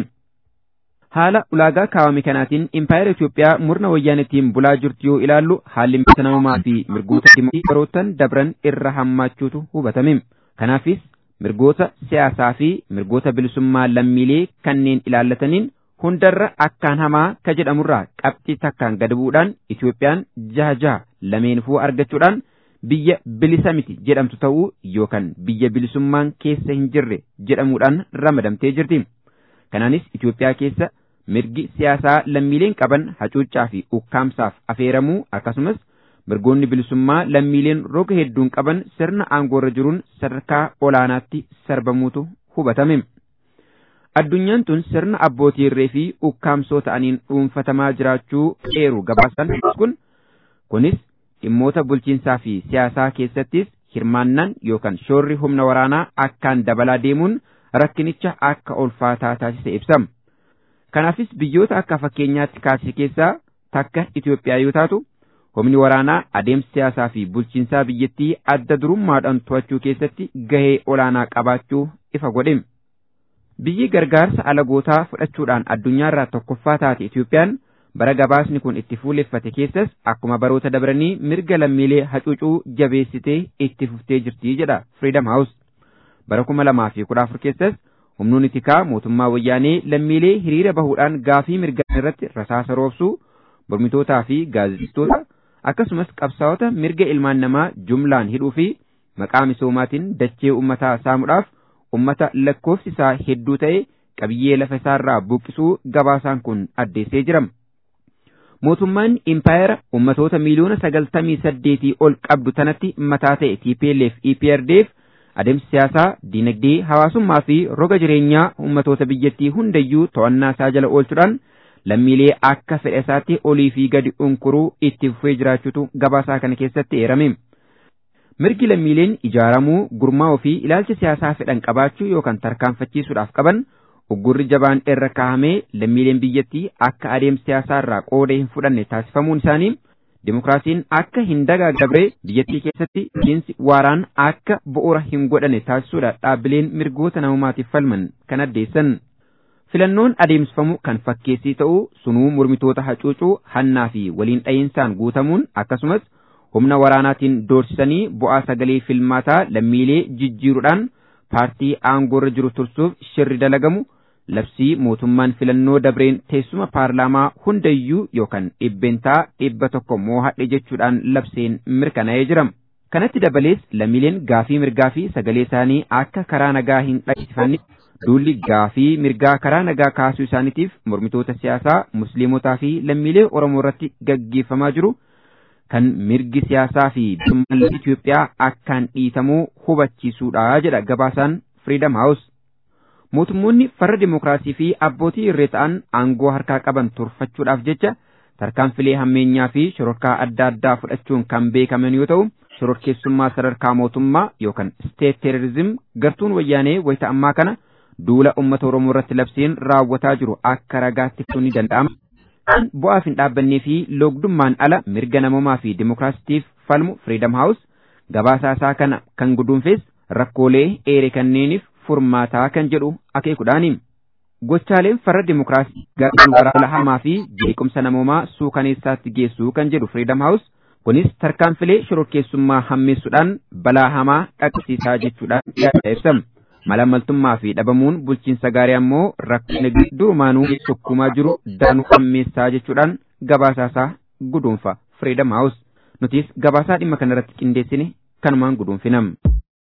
Haala ulaagaa kaawame kanaatiin impaayera Itoophiyaa murna wayyaanittiin bulaa jirtu yoo ilaallu haalli mirga namummaa fi mirgoota dimokiraasii yerootan dabran irra hammaachuutu hubatame. Kanaafis mirgoota siyaasaa fi mirgoota bilisummaa lammiilee kanneen ilaallataniin hundarra akkaan hamaa ka jedhamurraa qabxii takkaan gad bu'uudhaan Itoophiyaan jaha jaha lameenfuu argachuudhaan biyya bilisa miti jedhamtu ta'uu yookaan biyya bilisummaan keessa hin jirre jedhamuudhaan ramadamtee jirti. Kanaanis Itoophiyaa keessa mirgi siyaasaa lammiileen qaban hacuuccaa fi ukkaamsaaf afeeramuu akkasumas mirgoonni bilisummaa lammiileen roga hedduun qaban sirna aangoorra jiruun sadarkaa olaanaatti sarbamuutu hubatame. Addunyaan tun sirna abbootii irree fi ukkaamsoo ta'aniin dhuunfatamaa jiraachuu eeru gabaasan kun kunis dhimmoota bulchiinsaa fi siyaasaa keessattis hirmaannaan yookaan shoorri humna waraanaa akkaan dabalaa deemuun rakkinicha akka ulfaataa taasise ibsa. Kanaafis biyyoota akka fakkeenyaatti kaasise keessaa takka Itoophiyaa yoo taatu humni waraanaa adeemsa siyaasaa fi bulchiinsaa biyyattii adda durummaadhaan to'achuu keessatti gahee olaanaa qabaachuu ifa godhe. Biyyi gargaarsa alagootaa fudhachuudhaan addunyaarraa tokkoffaa taate Itoophiyaan bara gabaasni kun itti fuuleffate keessas akkuma baroota dabranii mirga lammiilee hacuucuu jabeessitee itti fuftee jirti jedha Freedom House. Bara kuma lamaa fi kudha afur keessas humnoonni tikaa mootummaa wayyaanee lammiilee hiriira bahuudhaan gaafii mirgaa irratti rasaasa roobsuu mormitootaa fi gaazexeessitoota akkasumas qabsaa'ota mirga ilmaan namaa jumlaan hidhuu fi maqaa misoomaatiin dachee uummataa saamuudhaaf ummata lakkoofsi isaa hedduu ta'e qabiyyee lafa isaarraa buqqisuu gabaasaan kun addeessee jira. Mootummaan impaayera ummatoota miiliyoona sagaltamii saddeetii ol qabdu tanatti mataa ta'e TPLF EPRDF adeemsa siyaasaa, dinagdee, hawaasummaa fi roga jireenyaa ummatoota biyyattii hundayyuu to'annaa isaa jala oolchuudhaan lammiilee akka fedha isaatti olii fi gadi unkuruu itti fufee jiraachuutu gabaasaa kana keessatti eerame. Mirgi lammiileen ijaaramuu, gurmaa'uu fi ilaalcha siyaasaa fedhan qabaachuu yookaan tarkaanfachiisuudhaaf qaban uggurri jabaan irra kaa'amee lammiileen biyyattii akka adeemsa siyaasaa irraa qooda hin fudhanne taasifamuun isaanii Dimokiraasiin akka hin dagaagdabre biyyattii keessatti bulchiinsi waaraan akka bu'uura hin godhane taasisuudha dhaabbileen mirgoota namummaatiif falman kan addeessan. Filannoon adeemsifamu kan fakkeessii ta'uu sunuu mormitoota hacuucuu hannaa fi waliin dha'iinsaan guutamuun akkasumas humna waraanaatiin doorsisanii bu'aa sagalee filmaataa lammiilee jijjiiruudhaan paartii aangoorra jiru tursuuf shirri dalagamu labsii mootummaan filannoo dabreen teessuma paarlaamaa hundayyuu yookaan dhibbeentaa dhibba tokko moohadhe jechuudhaan labseen mirkanaa'ee jira. Kanatti dabalees lammiileen gaafii mirgaa fi sagalee isaanii akka karaa nagaa hin dhageessifanne duulli gaafii mirgaa karaa nagaa kaasuu isaaniitiif mormitoota siyaasaa musliimotaa fi lammiilee Oromoo irratti gaggeeffamaa jiru kan mirgi siyaasaa fi bilisummaan Itoophiyaa akkaan dhiitamuu hubachiisuudha jedha gabaasaan Freedom House. Mootummoonni farra dimokiraasii fi abbootii irree ta'an aangoo harkaa qaban turfachuudhaaf jecha tarkaanfilee hammeenyaa fi shororkaa adda addaa fudhachuun kan beekaman yoo ta'u shororkeessummaa sadarkaa mootummaa yookaan steet teerorizim gartuun wayyaanee wayita ammaa kana duula uummata Oromoo irratti labsiin raawwataa jiru akka ragaatti ibsuun ni danda'ama. Bu'aaf hin dhaabbannee fi loogdummaan ala mirga namoomaa fi dimokiraasitiif falmu Freedom House gabaasaa isaa kana kan guduunfes rakkoolee eere kanneeniif furmaataa kan jedhu akeekuudhaani. gochaaleen farra dimokiraasii gara waraana hamaa fi jeequmsa namoomaa suukaneessaatti geessuu kan jedhu Freedom House kunis tarkaanfilee shororkeessummaa hammeessuudhaan balaa hamaa dhaqqabsiisaa jechuudhaan yaada ibsama. Malamaltummaa fi dhabamuun bulchiinsa gaarii ammoo rakkina durumaanuu sukkumaa jiru daanuu hammeessaa jechuudhaan gabaasaasaa guduunfa Freedom House. Nutis gabaasaa dhimma kanarratti qindeessine kanumaan guduunfinam.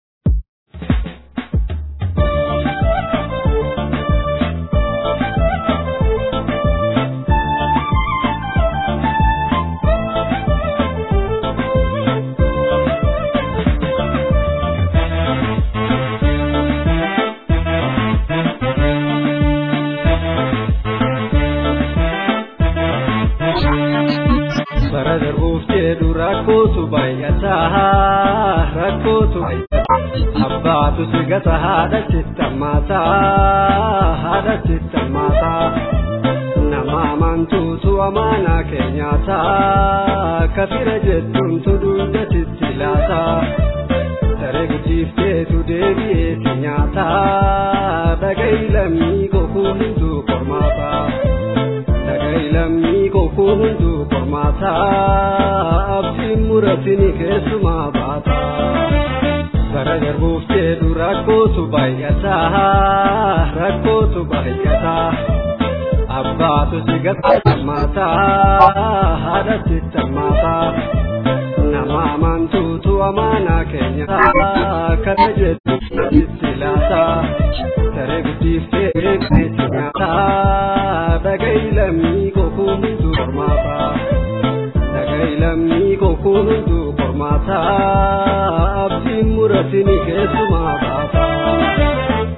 bara darbuuf jedhu rakkootu baay'ataa rakkootu abbaatu si gata haadha chittamaataa haadha chittamaataa nama amantuutu amaanaa keenyaataa kafira jettuuntu dugda sitti laataa daree guddiifteetu deebi'ee si nyaataa dhaga'i lammii kokuu hunduu qormaataa. lammii kokuu hunduu qormaataa abdiin muratini keessumaa baataa bara darbuuf jedhu rakkootu baay'ataa rakkootu baay'ataa abbaatu si gatamaataa haadha sitamaataa nama amantuutu amaanaa keenya kana jettu itti laataa daree guddiiftee beekneetti nyaataa dhaga'i lammii kokuu hunduu qormaataa dhaga'i lammii kokuu hunduu qormaataa abdiin muratini keessumaa baataa.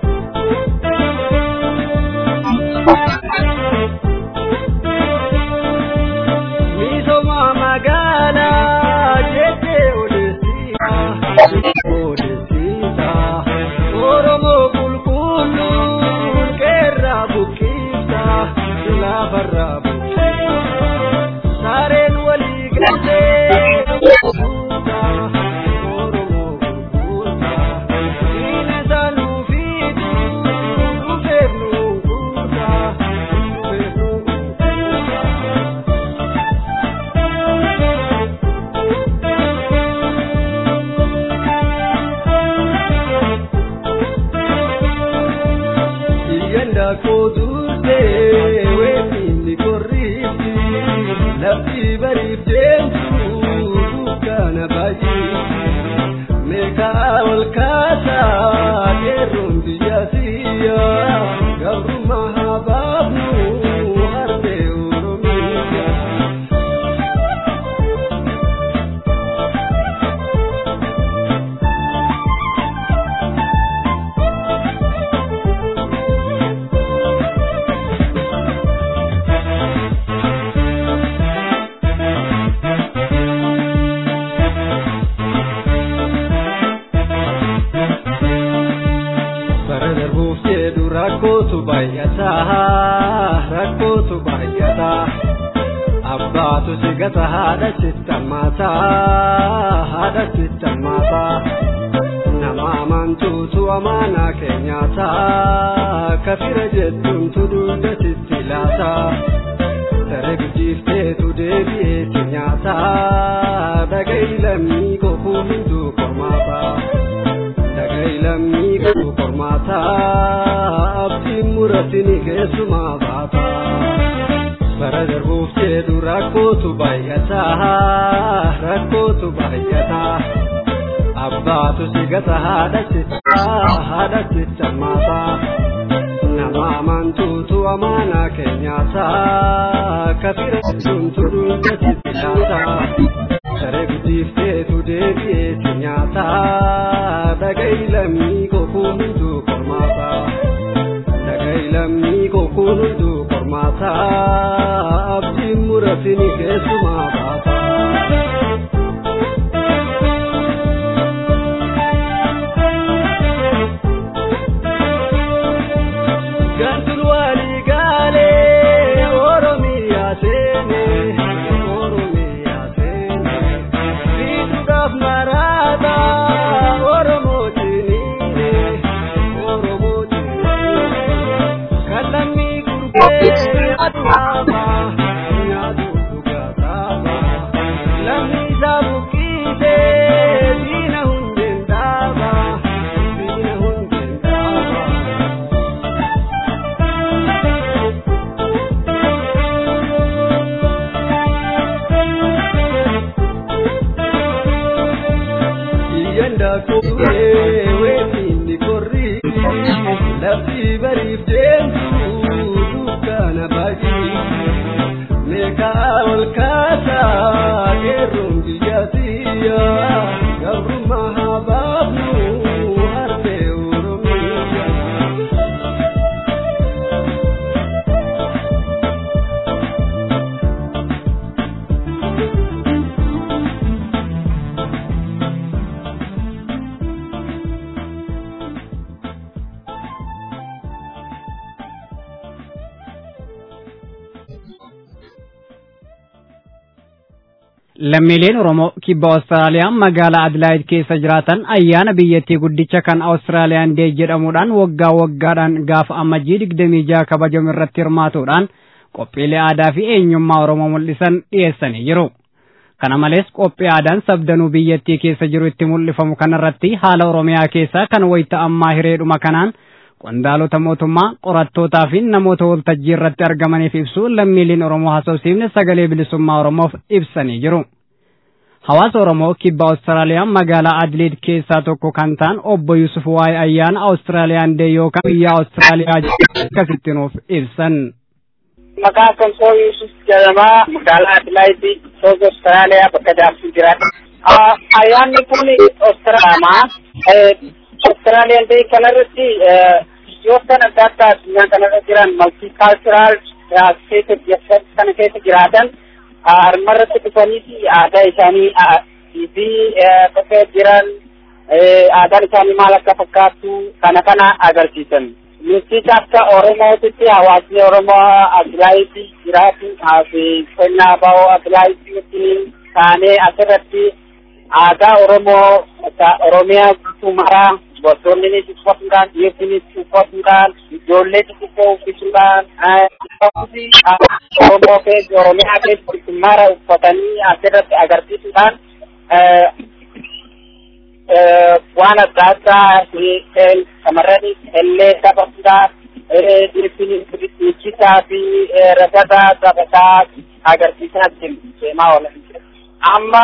Misooma magaalaa jettee odeessiisa odeessiisa Oromoo qulqulluun qeerraa buqqifta laafarraa buqqifta saareen walii galtee buuta Oromoo gurgurta diina isaa nuu fiidu dhufeef nuu guuta dhufeef nuu guuta. Iyyanda kootute weetinni korriifti lafti bariif deemtu dukkaana baay'eetti meeqaa ol kaasaa qeerroon biyya siyya gabrummaa haa baafnu harbee oromiyaa. bara darbuuf jedhu rakkootu baay'ataa rakkootu baay'ataa abbaatu si gata haadha chittamaataa haadha chittamaataa nama amantuutu amaanaa keenyaataa kafira jettuuntu dugda sitti laataa daree guddiifteetu deebi'ee si nyaataa dhaga'i lammii kokuu hunduu qormaataa. dhaga'i lammii kokuu qormaataa abdiin muratini keessumaa baataa bara darbuuf jedhu rakkootu baay'ataa rakkootu baay'ataa abbaatu si gata haadha chittaa haadha chittamaataa nama amantuutu amaanaa keenyaataa kafira suntu dugda sitti laataa daree guddiifteetu deebi'ee si nyaataa dhaga'i lammii kokuu hunduu qormaataa dhaga'i lammii kokuu hunduu qormaataa abdiin muratini keessumaa baataa. Gantul walii gaalee Oromiyaa seenee Oromiyaa seenee fiixuudhaaf maraata Oromoo ciniinee Oromoo ciniinee kan lammii bariif deemtu dukkana baay'ee meeqaa ol kaasaa qeerroon biyya tiyya gabrummaa haa baafnu harmee oromiyaa. lammiileen oromoo kibba awustiraaliyaa magaalaa adlaayid keessa jiraatan ayyaana biyyattii guddicha kan awustiraaliyaan dee jedhamuudhaan waggaa waggaadhaan gaafa ammajjii digdamii jaha kabajamu irratti hirmaatuudhaan qophiilee aadaa fi eenyummaa oromoo mul'isan dhiyeessanii jiru. kana malees qophii aadaan sabdanuu biyyattii keessa jiru itti mul'ifamu kanarratti haala oromiyaa keessaa kan wayita ammaa hireedhuma kanaan qondaalota mootummaa qorattootaa fi namoota waltajjii irratti argamaniif ibsu lammiileen oromoo haasofsiifne sagalee bilisummaa oromoof ibsanii jiru. Hawaasa Oromoo kibba Awustiraaliyaa magaalaa Adiliid keessaa tokko kan ta'an obbo Yusuf waa'ee ayyaana Awustiraaliyaan dee yookaan biyya Awustiraaliyaa akkasitti nuuf ibsan. Maqaan kan soo Yusuf jedhamaa magaalaa Adiliid soos Awustiraaliyaa bakka jaarsi jiraata. Ayyaanni kun Awustiraaliyaa Australian Day kanarratti biyyoottan adda addaa addunyaa kanarra jiran multicultural state kana keessa jiraatan armarratti dhufanii aadaa isaanii fi bakka jiran aadaan isaanii maal akka fakkaatu kana kana agarsiisan. Nutis akka Oromootitti hawaasni Oromoo Adilaayitti jiraatu fi qonnaa bahoo Adilaayitti wajjin taanee asirratti aadaa Oromoo Oromiyaa guutuu maraa dubartoonnis uffatuudhaan dhiirotnis uffatuudhaan ijoollee xixiqqoo uffisuudhaan Oromoo keessa Oromiyaa keessa mara uffatanii asirratti agarsiisuudhaan waan adda addaa shamarranis illee taphatuudhaan dhiichisaa fi ragadaa taphataa agarsiisaa jiru deemaa oolan amma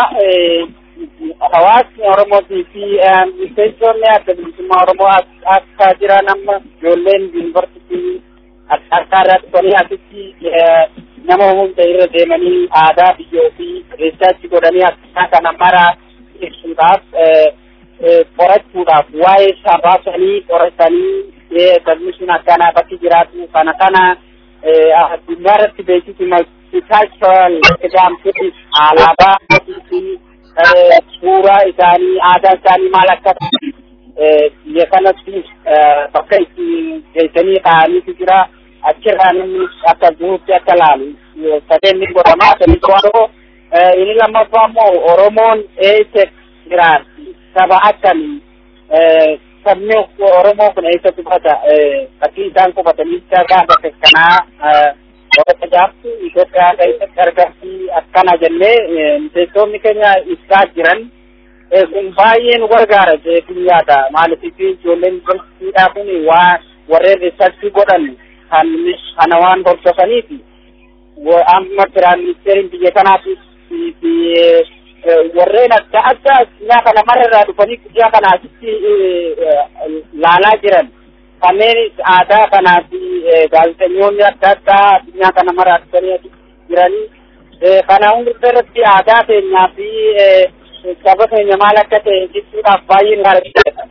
hawaasni Oromootii fi miseensonni adda bilisummaa Oromoo akka jiran amma ijoolleen yuunivarsiitii adda addaa irraa dhufanii asitti nama hunda irra deemanii aadaa biyya ofii reessaachi godhanii akkaataa kana mara ibsuudhaaf qorachuudhaaf waa'ee isaa baasanii qoratanii sabni sun akkanaa bakki jiraatu kana kana addunyaa irratti beeksisi multicultural jedhamtutti alaabaa fi suuraa isaanii aadaa isaanii maal akka biyya kanatti bakka itti geessanii kaa'aniitu jira achirraa namni akka guutti akka laalu sadeen ni godhama sadii tokko inni lammaffaa immoo oromoon eessa jiraatti saba akkamii sabni oromoo kun eessa qubata fakkii isaan qubatanii gaa bakka kanaa bakka jaabtu Itoophiyaa keessatti argamti akkana jennee miseensonni keenya ibsaa jiran kun baay'ee nu gargaara jechuun yaada maaliif ijoolleen yuunivarsiitiidhaa kun waa warreen riisarchii godhan kan kana waan hordofaniif amma firaan ministeeriin biyya kanaatiif fi warreen adda addaa addunyaa kana mararraa dhufanii guyyaa kana asitti laalaa jiran kanneen aadaa kanaa fi gaazexeessitoonni adda addaa addunyaa kana maraa dhufanii jiranii kana hunda irratti aadaa keenyaa fi saba keenya maal akka ta'e ibsuudhaaf baay'ee gaariidha.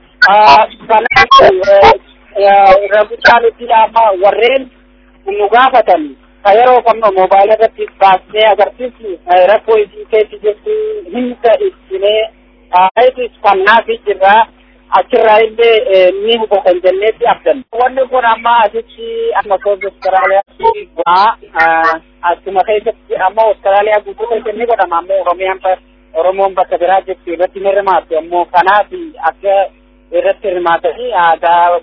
Kanaaf irra guddaa nuti amma warreen nu gaafatan ka yeroo kamno moobaayila irratti baasnee agarsiisnu rakkoo isii keessa jirtu hunda ibsinee kaayitis kannaa fi jirraa achirraa illee ni hubatan jenneetti abdan. Wanni kun amma asitti amma soos Austraaliyaatti waa achuma keessatti amma Austraaliyaa guutuu keessatti ni godhama ammoo Oromiyaan Oromoon bakka biraa jirtu irratti ni hirmaatu ammoo kanaaf akka irratti hirmaatanii aadaa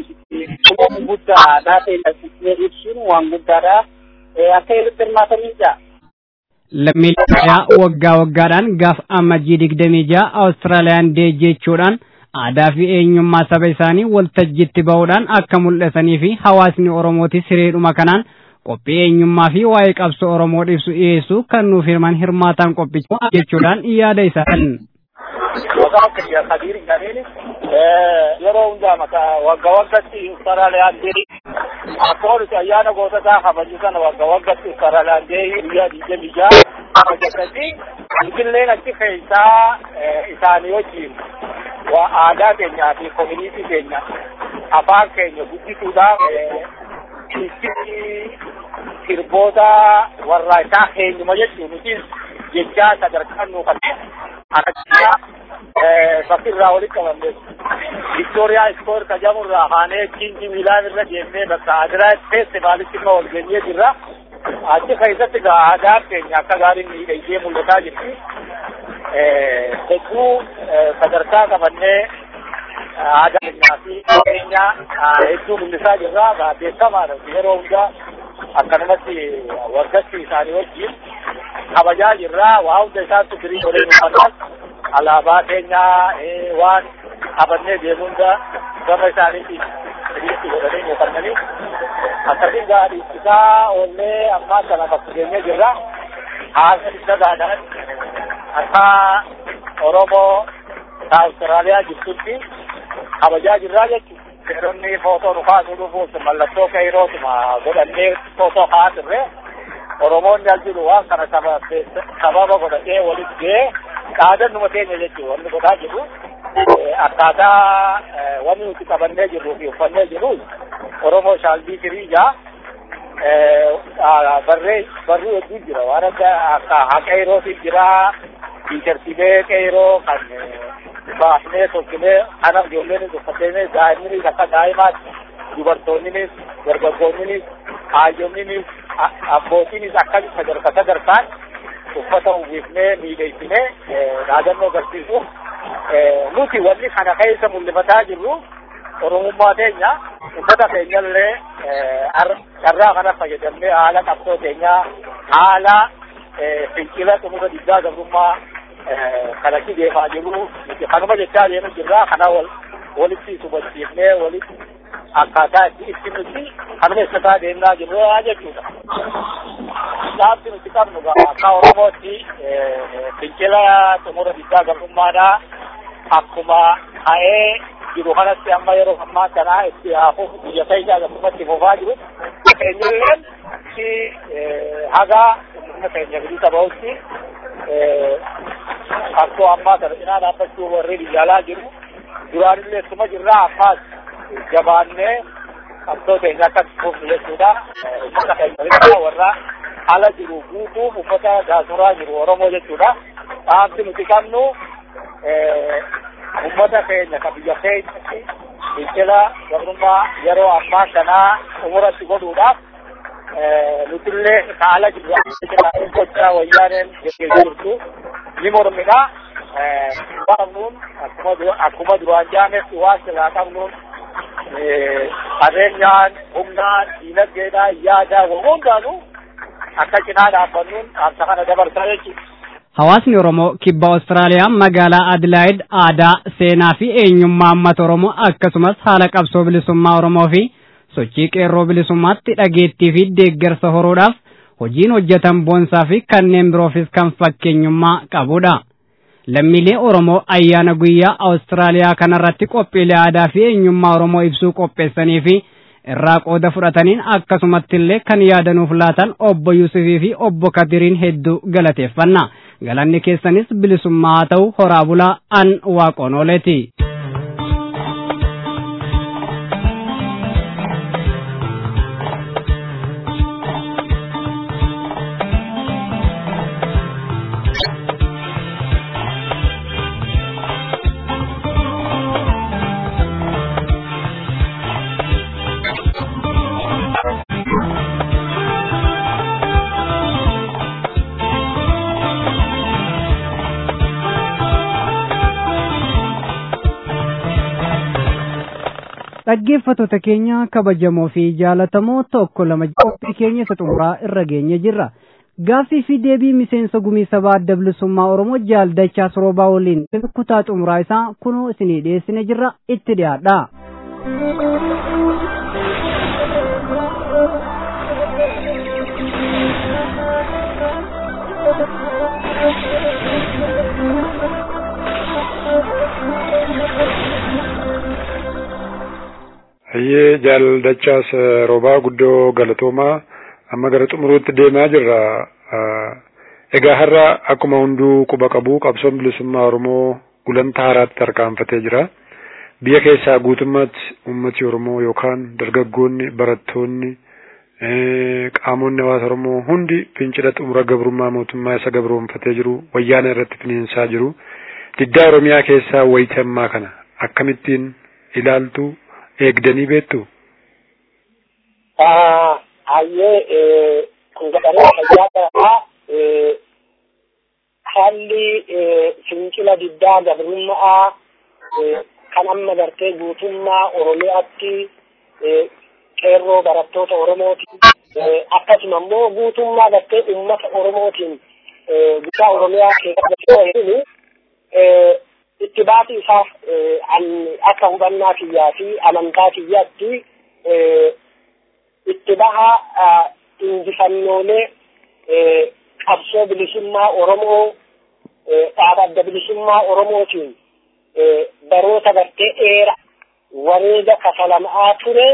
guddaa aadaa ta'e ibsuun waan guddaadha. Akka irratti hirmaatanii jira. Lammiilee waggaa waggaadhaan gaafa ammajjii digdamii ja'a Awustiraaliyaan dee jechuudhaan aadaa fi eenyummaa saba isaanii waltajjiitti ba'uudhaan akka mul'isanii fi hawaasni Oromootis hireedhuma kanaan qophii eenyummaa fi waa'ee qabsoo Oromoo ibsu dhiyeessu kan nuuf hirman hirmaataan qophichaa jechuudhaan yaada isaa maqaan kiyya Kadir jedhaniini yeroo hundaa maqaa wagga waggatti Austraaliyaan deeyi akkuma nuti ayyaana goototaa kabaju sana wagga waggatti Austraaliyaan deeyi guyyaa digdamii ja'a kabajatanii illeen achi keessaa isaanii wajjin waa aadaa keenyaa fi koominiitii keenya afaan keenya guddisuudhaaf sirboota warra isaa keenyuma jechuun nuti jechaa sadarkaan nuu kan akkasuma bakkirraa walitti qabamne Victoria Square tajamurraa haanee Kingi Milaan irra deemnee bakka Adiraat Feestivaalitti immoo wal geenyee jirra. Achi keessatti egaa aadaan keenya akka gaariin miidhagdee mul'ataa jirti. Hedduu sadarkaa qabannee aadaa keenyaa fi keenya hedduu mul'isaa jirra. Beekamaadha yeroo hundaa akkanumatti waggatti isaanii wajjin kabajaa jirra. Waa hunda isaatti firii godhee nuufannaan alaabaa keenyaa waan qabannee deemuu hunda gama isaaniitiin firiitti godhanii nuufannanii akkasiin gaarii isaa oollee ammaa kana bakka geenyee jirra. Haala isa gaadhaan akka Oromoo Awustiraaliyaa jirtutti kabajaa jirraa jechuudha. Seeronni footoo nu kaasuu dhufuuf mallattoo qeerootuma godhannee footoo kaasirre Oromoonni as jiru waan kana sababa godhatee walitti ga'ee dhaadannuma keenya jechuudha wanni godhaa jiru. Akkaataa wanni nuti qabannee jirruu fi uffannee jiru Oromoo shaalbii firiijaa barree barruu hedduu jira waan akka akka qeerootii jira tiishartiilee qeeroo kan baafnee tolchinee kana ijoolleen uffatee daa'imnis akka daa'imaatti dubartoonnis dargaggoonnis haayyoonnis abbootiinis akka sadarkaa sadarkaan uffata uwwifnee miidhagsinee dhaadannoo agarsiisuuf nuti wanni kana keessa mul'ifataa jirru oromummaa keenya ummata keenyallee carraa kana fayyadamnee haala qabsoo keenyaa haala fincila xumura diddaa gabrummaa kanatti deemaa jiru nuti kanuma jechaa deemu jirra kana wal walitti subachiifnee walitti akkaataa itti itti nuti kanuma ibsataa deemaa jirra jechuudha. Dhaabbi nuti qabnu akka Oromootti fincila xumura diddaa gabrummaadhaa akkuma ka'ee jiru kanatti amma yeroo ammaa kana itti haafuuf biyya keenya akkasumatti fufaa jiru. Keenyalleen si hagaa humna keenya bilisa bahutti akkoo ammaa kana cinaa dhaabbachuu warri biyyaalaa jiru. Duraanillee suma jirraa ammaas jabaannee qabsoo keenya akka fufnu jechuudha. Ummata keenya bilisa warra ala jiru guutuuf ummata gaasuraa jiru Oromoo jechuudha. Dhaabbi nuti qabnu ummata keenya ka biyya keenyatti fincila gabrummaa yeroo ammaa kanaa umuratti godhuudhaaf nutillee kaala jirru gochaa wayyaaneen geggeessaa jirtu ni mormina qabnuun akkuma duraan jaametti waan silaa qabnuun qabeenyaan humnaan diinagdeedhaan yaadaan hundaanuu akka cinaa dhaabbannuun dhaabsa kana dabarsaa jechuudha. Hawaasni Oromoo kibba Awustiraaliyaa magaalaa Adilaayid aadaa, seenaa fi eenyummaa uummata Oromoo akkasumas haala qabsoo bilisummaa Oromoo fi sochii qeerroo bilisummaatti dhageettii fi deeggarsa horuudhaaf hojiin hojjetan boonsaa fi kanneen biroofis kan fakkeenyummaa qabudha. Lammiilee Oromoo ayyaana guyyaa Awustiraaliyaa kanarratti qophiilee aadaa fi eenyummaa Oromoo ibsuu qopheessanii fi irraa qooda fudhataniin akkasumatti illee kan yaadanuuf laatan obbo Yusufii fi obbo Kadiriin hedduu galateeffanna. Galanni keessanis bilisummaa haa ta'u horaa bulaa an waaqoon ooleeti. dhaggeeffattoota keenya kabajamoo fi jaalatamoo tokko lama qophii keenya isa xumuraa irra geenye jirra. Gaaffii fi deebii miseensa gumii sabaa adda bilisummaa Oromoo jaaldachaa soroobaa waliin kutaa xumuraa isaa kunoo isinii dhiyeessine jirra itti dhiyaadha. Hayyee jaaldachaas roobaa guddoo galatoomaa amma gara xumuruutti deemaa jirra. Egaa har'a akkuma hunduu quba qabu qabsoon bilisummaa Oromoo gulantaa haaraatti tarkaanfatee jira. Biyya keessaa guutummaatti uummati Oromoo yookaan dargaggoonni, barattoonni, qaamonni hawaasa Oromoo hundi fincila xumura gabrummaa mootummaa isa gabroonfatee jiru wayyaana irratti finiinsaa jiru. Diddaa Oromiyaa keessaa wayita ammaa kana akkamittiin ilaaltu eegdanii beektu? Hayyee kun jedhamee fayyaa ta'aa haalli fincila diddaa gabrummaa kan amma gartee guutummaa Oromiyaatti qeerroo barattoota Oromooti. Akkasuma immoo guutummaa gartee uummata Oromootiin guddaa Oromiyaa keessatti itti baasii isaaf akka hubannaa kiyyaa fi amantaa kiyyaatti itti baha injifannoolee qabsoo bilisummaa Oromoo dhaaba adda bilisummaa Oromootiin baroota gartee dheera wareega kafalamaa ture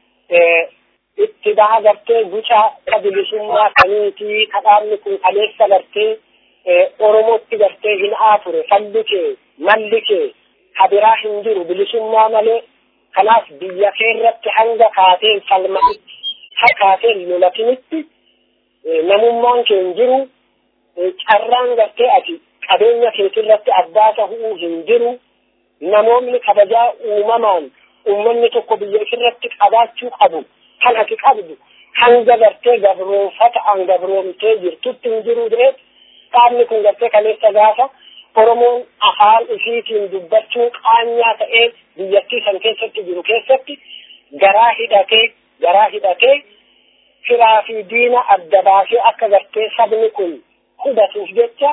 itti baha gartee guca bilisummaa kaniitii kadhaabni kun kaleessa gartee Oromootti gartee hin'aa ture falli kee malli kee kabiraa hin jiru bilisummaa malee kanaaf biyya keerratti hanga kaateen falmatitti ha kaateen lolatinitti namummaan kee hin jiru carraan gartee ati qabeenya keetirratti abbaa tahuu hin jiru namoonni kabajaa uumamaan uummanni tokko biyya isirratti qabaachuu qabu kan ati qabdu hanga gartee gabroonfata an gabroomtee jirtutti hin jiru jedhee dhaabni kun gartee kaleessa gaafa Oromoon afaan isiitiin dubbachuu qaanyaa ta'ee biyyattii san keessatti jiru keessatti garaa hidhatee garaa hidhatee firaa fi diina adda baasee akka gartee sabni kun hubatuuf jecha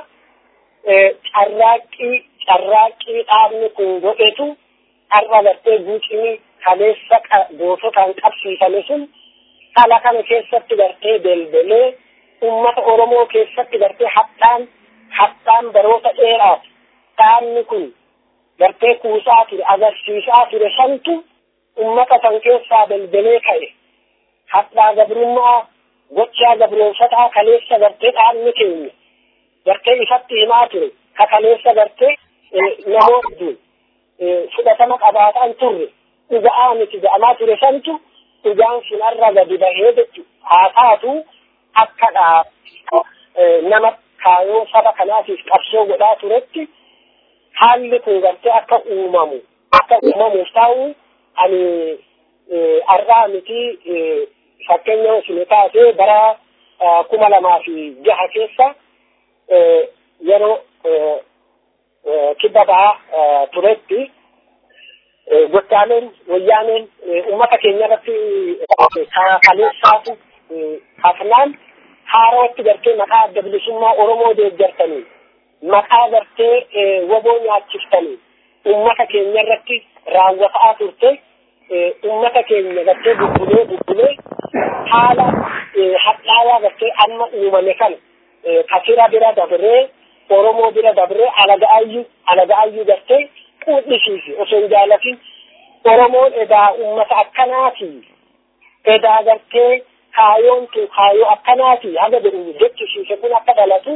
carraaqqii carraaqqii dhaabni kun godhetu har'a gartee guucimii kaleessa goototaan qabsiifame sun dhala kana keessatti gartee deldelee ummata Oromoo keessatti gartee hadhaan hadhaan baroota dheeraaf dhaabni kun gartee kuusaa ture agarsiisaa ture santu ummata san keessaa deldelee ka'e hadhaa gabrummaa gochaa gabroonfataa kaleessa gartee dhaabni keenya gartee ifatti himaa ture ka kaleessa gartee namoonni fudhatama qabaataan turre dhuga'aa miti ga'amaa ture santu dhugaan sinarra gadi bahee jechu haa taatu akka nama kaayoo saba kanaatiif qabsoo godhaa turetti haalli kun gartee akka uumamu akka uumamuuf ta'u ani har'aa miti fakkeenya isin taatee bara kuma lamaa fi jaha keessa yeroo kibba bahaa turetti gottaaleen wayyaaneen uummata keenya irratti kaleessaatu hafnaan haarootti gartee maqaa adda bilisummaa Oromoo deeggartanii maqaa gartee waboo nyaachiftanii uummata keenya irratti raawwataa turte uummata keenya gartee bubbulee bubbulee haala hadhaawaa gartee amma uumame kana kafira bira dabree Oromoo bira dabree alaga'ayyuu alaga'ayyuu gartee quudhisiisi osoo hin jaalatin Oromoon edaa uummata akkanaati edaa gartee kaayoon tun kaayoo akkanaati haga jedhu jechisiise kun akka dhalatu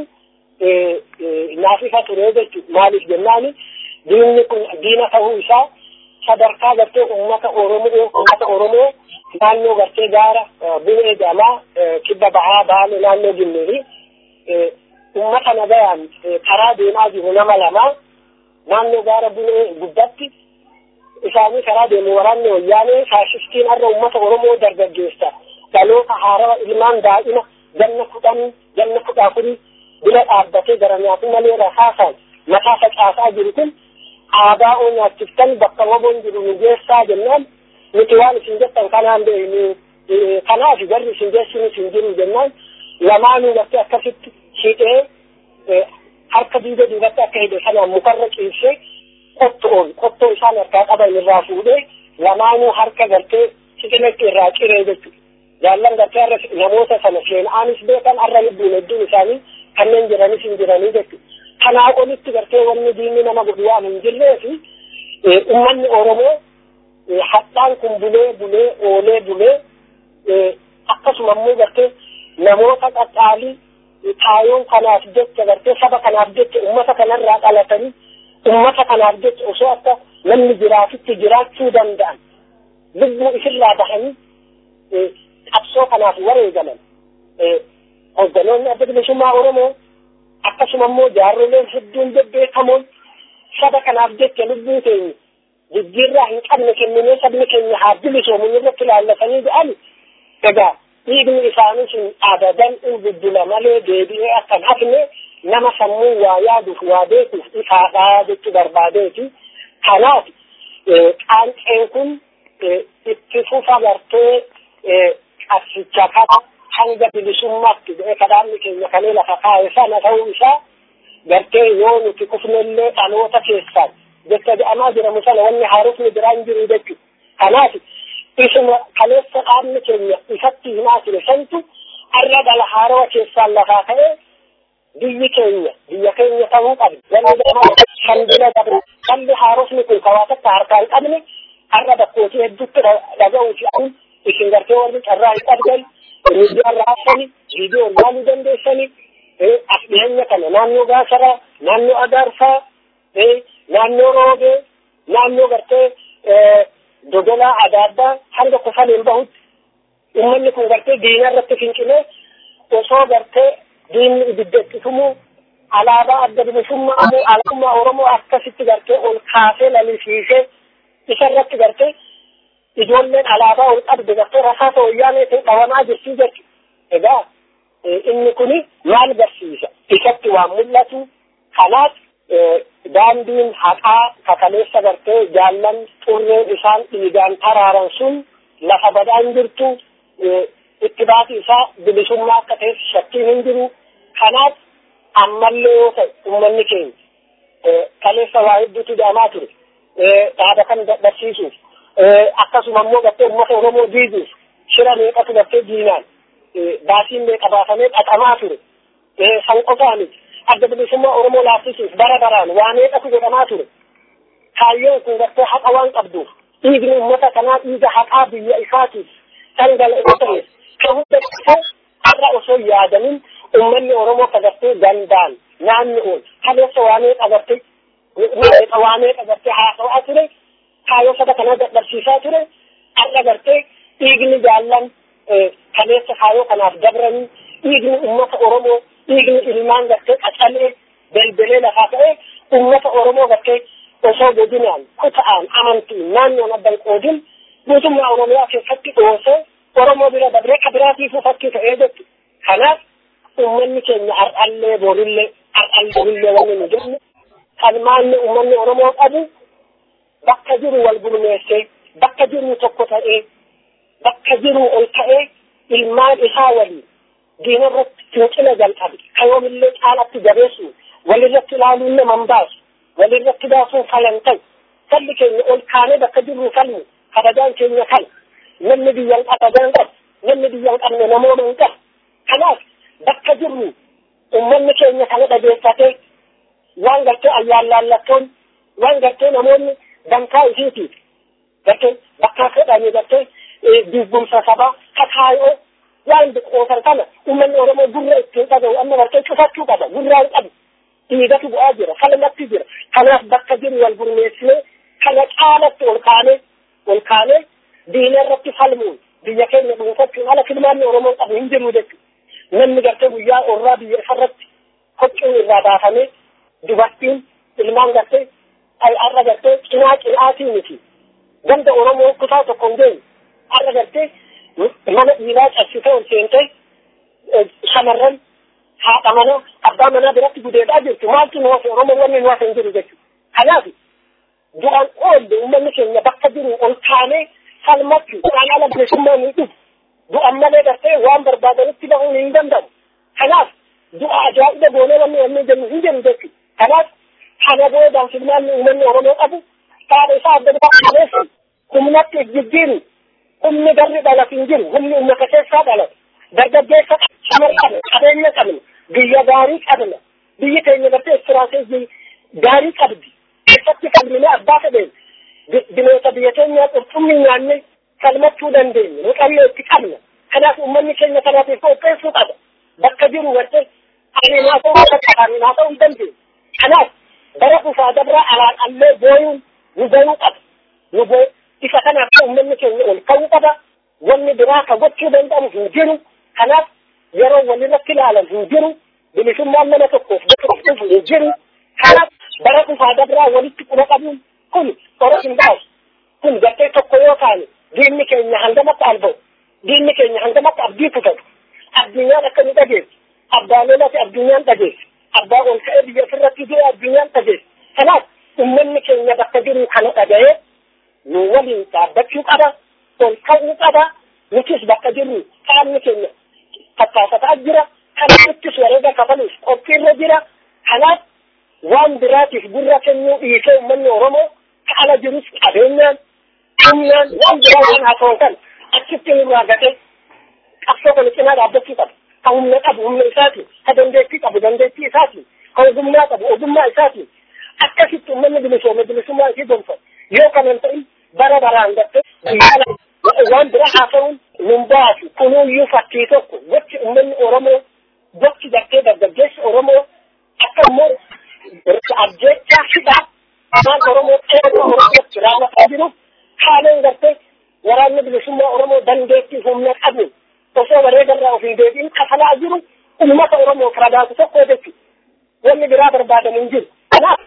naaf ifa ture jechu maaliif jennaani diinni kun diina ta'uu isaa sadarkaa gartee uummata Oromoo uummata Oromoo naannoo gartee gaara bu'ee jamaa kibba bahaa baale naannoo jimmiri uummata nagayaan karaa deemaa jiru nama lamaa naannoo gaara bu'ee gubbatti isaanii karaa deemu waraanni wayyaanee faashistiin har'a uummata Oromoo dargaggeessa dhaloota haarawa ilmaan daa'ima ganna kudhan ganna kudha afurii bira dhaabbatee gara nyaatu malee rasaasaan mataa facaasaa jiru kun aadaa oo nyaachiftan bakka waboon jiru nu geessaa jennaan nuti waan isin jettan kanaan beeknu kanaaf garri isin geessinu isin jiru jennaan lamaanuu gartee akkasitti shiixee harka diida duubatti akka hidhe sanaan mukarra ciibsee qottoon qottoo isaan harkaa qaban irraa fuudhee lamaanuu harka gartee sixinetti irraa ciree jechuudha. jaallan gartee har'a namoota sana seenaanis beekan har'a lubbuun hedduun isaanii kanneen jiranis hin jiranii jechuudha. Kanaa olitti gartee wanni diinni nama godhu waan hin jirree fi uummanni Oromoo hadhaan kun bulee bulee oolee bulee akkasuma immoo gartee namoota qaxxaalii kaayoon kanaaf jecha gartee saba kanaaf jecha ummata kanarraa dhalatanii ummata kanaaf jecha osoo akka namni jiraatutti jiraachuu danda'an lubbuu isirraa bahanii qabsoo kanaaf wareegaman hogganoonni adda bilisummaa Oromoo akkasuma immoo jaarroleen hedduun bebbeekamoon saba kanaaf jecha lubbuu keenya jijjiirraa hin qabne kenninee sabni keenya haa bilisoomu irratti ilaallatanii jedhan egaa dhiigni isaanii sun abadan in bubbula malee deebi'ee akkan hafne nama sammuu waa yaaduuf waa beekuuf ifaadhaa jechuu barbaadeeti. Kanaaf qaanqeen kun itti fufa gartee qabsicha kana hanga bilisummaatti jedhee kadhaanni keenya kanee lafa kaa'e sana ta'uu isaa gartee yoo nuti kufnellee dhaloota keessaan jecha jedhamaa jiramu sana wanni haarofni biraan jiru jechuudha. Kanaaf isuma kaleessa dhaabni keenya ifatti himaa ture santu har'a dhala haarawa keessaan lafaa ka'ee biyyi keenya biyya keenya ta'uu qabdi. Wanni kan bira dabre dhalli haarofni kun kawaa takka harkaa hin qabne har'a bakkootii hedduutti dhaga'uu fi an isin gartee warri carraa hin qabdan miidiyaa raabsani viidiyoo ilaaluu dandeessani as dhiyeenya kana naannoo gaasaraa naannoo agaarsaa naannoo roobee naannoo gartee dodolaa adda addaa hanga kufaniin bahutti ummanni kun gartee diina irratti fincilee osoo gartee diinni ibidda itti tumuu alaabaa adda bilisummaa ammoo alaabummaa Oromoo akkasitti gartee ol kaasee lalisiisee isa irratti gartee ijoolleen alaabaa ol qabde gartee rasaasa wayyaanee ta'e dhawamaa jirti jechuudha. Egaa inni kuni maal barsiisa? Isatti waan mul'atu kanaaf daandiin haqaa kakaleessa gartee jaallan xurreen isaan dhiigaan taraaran sun lafa badaan jirtu itti baati isaa bilisummaa akka ta'e shakkiin hin jiru. Kanaaf ammallee yoo ta'e uummanni keenya kaleessa waa hedduutu jedhamaa ture. Dhaaba kan barsiisuuf akkasuma immoo gartee uummata Oromoo diiguuf shira meeqatu gartee diinaan baasiin meeqa baafamee dhaqamaa ture. San qofaa miti. adda bilisummaa Oromoo laaffisuuf bara baraan waa meeqatu godhamaa ture. Kaayyoon kun gartee haqa waan qabduuf dhiigni uummata kanaa dhiiga haqaa biyya isaatiif dhangala'oo ta'e kan hunda har'a osoo yaadamin uummanni Oromoo ka gartee gandaan naannoon kaleessa waa meeqa gartee meeqa waa meeqa gartee haasa'aa ture kaayyoo saba kanaa dadhabsiisaa ture har'a gartee dhiigni jaallan kaleessa kaayyoo kanaaf dabranii dhiigni uummata Oromoo dhiigni ilmaan gartee qacalee belbelee lafaa ta'e uummata Oromoo gartee osoo godinaan kuta'aan amantiin naannoon addan qoodin mootummaa Oromiyaa keessatti dhoosee Oromoo bira dabree ka biraatiifuu fakkii ta'ee jettu. Kanaaf uummanni keenya har'allee borillee har'allee borillee wanni nu jennu kalmaanni uummanni Oromoo qabu bakka jiru wal gurmeessee bakka jiru tokko ta'ee bakka jiru ol ta'ee ilmaan isaa waliin diina irratti fincila jalqabe kayoomillee caalatti jabeessu walirratti ilaaluun nama hin baasu walirratti baasuun falan ta'u salli keenya ol kaanee bakka jirru falmu kabajaan keenya kana namni biyyan kabajaan qabu namni biyyan qabne namooma hin qabu kanaaf bakka jirru ummanni keenya kana dhageeffatee waan gartee ayyaallallattoon waan gartee namoonni dankaa isiitiif gartee bakka fedhanii gartee dubbumsa sabaa kakaayoo waan biqootan kana uummanni Oromoo gurra ittiin dhaga'u amma bartee cufachuu qaba gurraa hin qabu dhiigatu bu'aa jira falmatti jira kanaaf bakka jiru wal gurmeessinee kana caalatti ol kaanee ol kaanee diina irratti falmuun biyya keenya dhuunfachuun ala filmaanni Oromoo qabu hin jiru jechuudha namni gartee guyyaa orraa biyya isarratti hoccuun irraa baafamee dubartiin ilmaan gartee har'a gartee cinaa cinaatii miti ganda Oromoo kutaa tokko hin geenye har'a gartee mana dhiiraa cabsitee ol seentee shamarran haadha manaa abbaa manaa biratti gudeedaa jirtu maaltu nu hafe oromoo wanni nu hafe hin jiru jechuudha. Kanaaf duraan oolle uummanni keenya bakka jiru ol kaanee falmachuu duraan ala bilisummaa ni dhufu. Du'an malee gartee waan barbaadanitti bahuun hin danda'u. Kanaaf du'a ajaa'iba goonee wanni wanni jennu hin jiru jechuudha. Kanaaf kana boodaan filmaanni uummanni oromoo qabu haadha isaa adda baafamee humnatti jijjiiru humni garri dhalatu hin jiru humni uummata keessaa dhalatu dargaggeessa shamarra qabna qabeenya qabna biyya gaarii qabna biyyi keenya gartee istiraatejii gaarii qabdi keessatti falminee abbaa fedheen bineensa biyya keenyaa qurxummii nyaanne falmachuu dandeenye nu qayyoo itti qabna kanaaf uummanni keenya kanaatiif qopheessuu qaba bakka jiru warte aniin haa ta'uu bakka aniin haa ta'uu hin dandeenye kanaaf bara dhufaa dabraa alaan allee booyuun nu boyuu qaba nu boo isa kanaaf uummanni keenya ol ka'uu qaba wanni biraa ka gochuu danda'amu hin jiru kanaaf yeroo walirratti ilaalan hin jiru bilisummaan nama tokkoof bakka dhufu hin jiru kanaaf bara dhufaa dabraa walitti quba qabuun kun qora hin baasu kun gartee tokko yoo taane diinni keenya hangamatti alba'u diinni keenya hangamatti abdii kutatu addunyaan akka nu dhageessu abbaa lolati addunyaan dhageessu abbaa ol ka'ee biyya ofirratti jiru addunyaan dhageessu kanaaf ummanni keenya bakka jiru kana dhaga'ee nu waliin dhaabbachuu qaba ol ka'uu qaba nutis bakka jiru qaamni keenya tattaafataa jira kanaafittis wareega kafaluuf qophiirra jira kanaaf waan biraatiif gurra kennuu dhiisee ummanni oromoo ka ala jirus qabeenyaan humnaan waan biraa waan haasa'u kan achitti nurraa gate qabsoo kana cinaa dhaabbachuu qaba ka humna qabu humna isaatiin ka dandeettii qabu dandeettii isaatiin ka ogummaa qabu ogummaa isaatiin akkasitti ummanni bilisoome bilisummaa isii gonfa yoo kanan ta'in bara baraan gatte waan bira haasa'uun nun baasu kunuuyyuu fakkii tokko gochi ummanni oromoo gochi gartee dargaggeessi oromoo akka immoo ajjechaa hidhaa afaan oromoo qeerroo oromootti raawwataa jiru haaleen gartee waraanni bilisummaa oromoo dandeettii humna qabu osoo wareegarraa ofii deebiin kafalaa jiru ummata oromoof ragaatu tokko jechu wanni biraa barbaadamu hin jiru kanaaf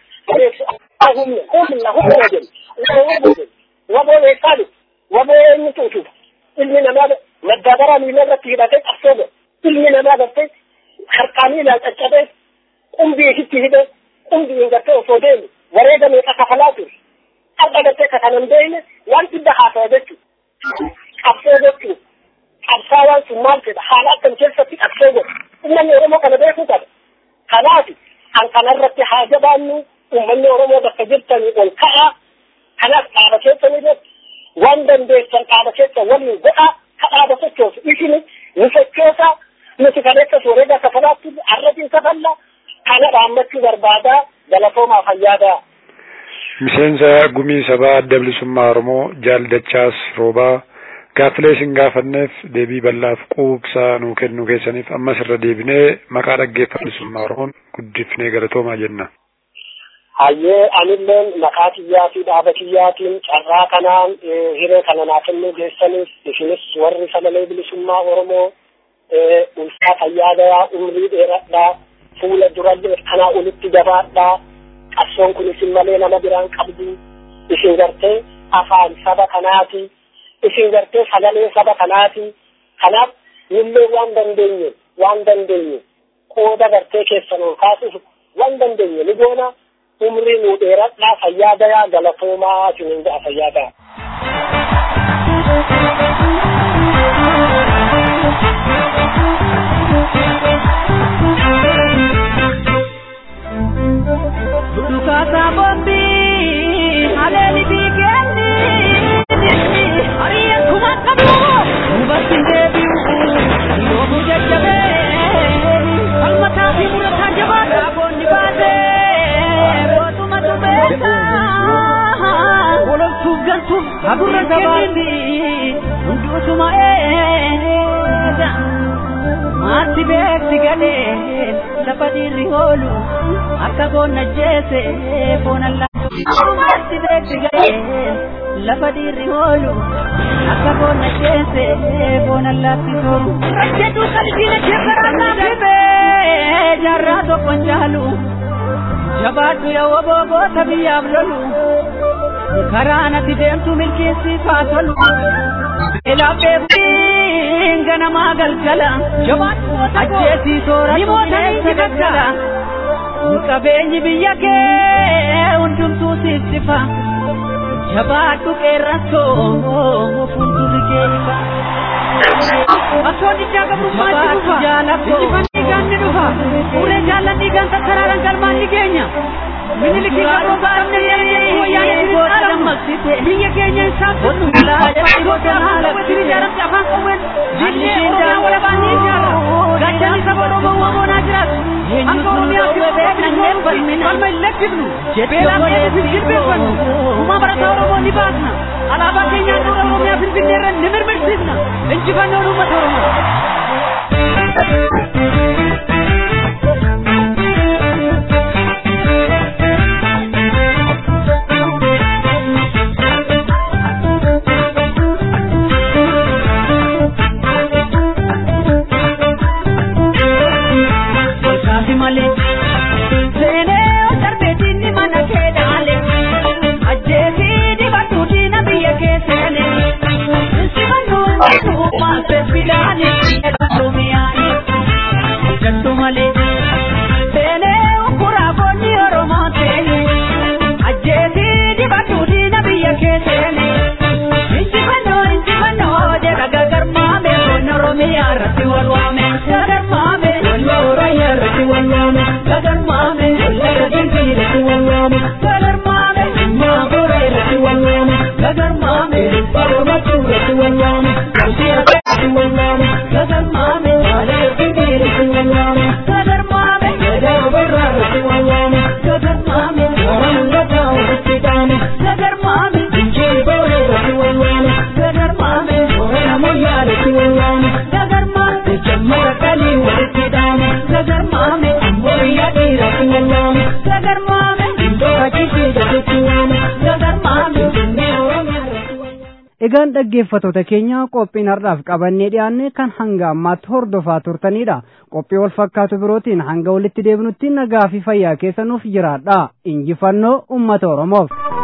humna humna humna jedhu waboo eessaa jiru waboo eenyutu utuba ilmi namaa maddaabara miila irratti hidhatee qabsoo godhe ilmi namaa gartee harkaan miilaan caccabee qumbii isitti hidhee qumbiin gartee osoo deemu wareega meeqa kafalaa ture har'a gartee ka kanan beeyne waan dhibba haasa'a jechuudha qabsoo jechuudha qabsaa waan sun maal fedha haala akkam keessatti qabsoo godhe uummanni oromoo kana beekuu qaba kanaaf an kanarratti haa jabaannu uummanni oromoo bakka jirtanii ol ka'aa kanaaf dhaaba keessan irratti waan dandeessan dhaaba keessan waliin godhaa ka dhaaba sochoosu isini nu sochoosa nuti kaleessas wareega kafalaatti arratiin kafalla kana dhaammachuu barbaadaa galatoomaa fayyaadaa. Miseensa gumii sabaa adda bilisummaa Oromoo jaaldachaas roobaa gaaffilee isin gaafanneef deebii bal'aaf quubsaa nuu kennuu keessaniif ammas irra deebinee maqaa dhaggeeffattoota bilisummaa Oromoon guddifnee galatoomaa jenna. Hayyee anilleen maqaa kiyyaa fi dhaaba kiyyaatiin carraa kanaan hiree kana naa kennuu geessaniif isinis warri sagalee bilisummaa Oromoo ulfaa fayyaa gayaa umrii dheeradhaa fuula durallee kanaa olitti jabaadhaa qabsoon kun isin malee nama biraan qabdu isin gartee afaan saba kanaati isin gartee sagalee saba kanaati kanaaf nillee waan dandeenye waan dandeenye qooda gartee keessan ol kaasuuf waan dandeenye ni goona umrii nuu dheeradhaa fayyaa gayaa galatoomaa isinin ga'a fayyaa gayaa. Dukasa bombi haleli bikendi Ariya kuma kabu Mubasi debi Yobu jajabe Kalmata fi murata jabata Bondi bate Botu matu besa Wolol tugantu Agurra sabati Undu suma eda Mati beekti gadeen lafa dhiirri hoolu akka boonna jeese boona laatu mati beekti gadeen lafa dhiirri hoolu akka boonna jeese boona laatti tolu. Jedhu qalbiina jeefaraa dhibee jaarraa tokkon jaalu jabaadhu yoo booboota biyyaaf lolu karaa natti deemtu milkeessiifaa tolu. Elaabeebiin ganamaa galgala ajjeesii soora tuuleessa gaggala qabeenyi biyya kee hundumtuu siif sifa jabaadhu qeerransoo fuuldurri kee ifa. Bakkoon ijaa gabrummaatti dhufa. Injifannii gaanni dhufa. Uree jaalladhii gaanta karaaran galmaan ni geenya. Minilikii qabroo baafnee yeroo wayyaanee biyya dammaqsite. Biyya keenya isaan fudhu. Goota haala wajjin ijaaramte afaan qawween. Diinee Oromiyaa walabaan ni ijaara. Gaachanni saba Oromoo wamoonaa jiraatu. Hanga Oromiyaa fi beekna Falmanneen falmina. Falma hin lakkifnu. Beelaan eeguuf hin jilbeeffannu. Uumaa barataa Oromoo ni baasna. Alaabaa keenyaa dura Oromiyaa Finfinnee irra ni mirmirsiisna. Injifannoon uummata Oromoo. Kaasi malee. Seenee darbeetiin ni mana kee dhaale. Ajjeesii dibatu diina biyya kee seene. Simannuun mootummaa seefilaani. Oromiyaani. Jattu malee. Seenee ukkuraa boonni Oromoo seene. Ajjeesii dibatu diina biyya kee seene. Injifannoo injifannoo jedha gagarmaame. Boonni Oromiyaa irratti wal waame. Gagarmaame. Oromiyaa irratti wal waame. Gagarmaame. Gagarmaame irratti wal waame. Gagarmaame. Maagora irratti wal waame. Gagarmaame. Barumatu irratti wal waame. Kabsi irratti wal waame. Gagarmaame. Maalee irratti wal waame. Gagarmaame. Gadaa barraa irratti wal waame. Gagarmaame. Waraan gadaa walitti dhaame. Gagarmaame. Injii booree irratti wal waame. Gagarmaame. Waraan ammayyaa irratti wal waame. Gagarmaame. Jammata qalii walitti dhaame. Gagarmaame. Ammayyaa dhiiratti wal waame. Gagarmaame. Iddoo ajjisii gaditti waame. Gagarmaame. Jennee Oromiyaa irratti wal waame. Egaan dhaggeeffattoota keenya qophiin har'aaf qabannee dhiyaanne kan hanga ammaatti hordofaa turtanidha. Qophii wal fakkaatu birootiin hanga walitti deebinutti nagaa fi fayyaa keessanuuf jiraadha. Injifannoo uummata Oromoof.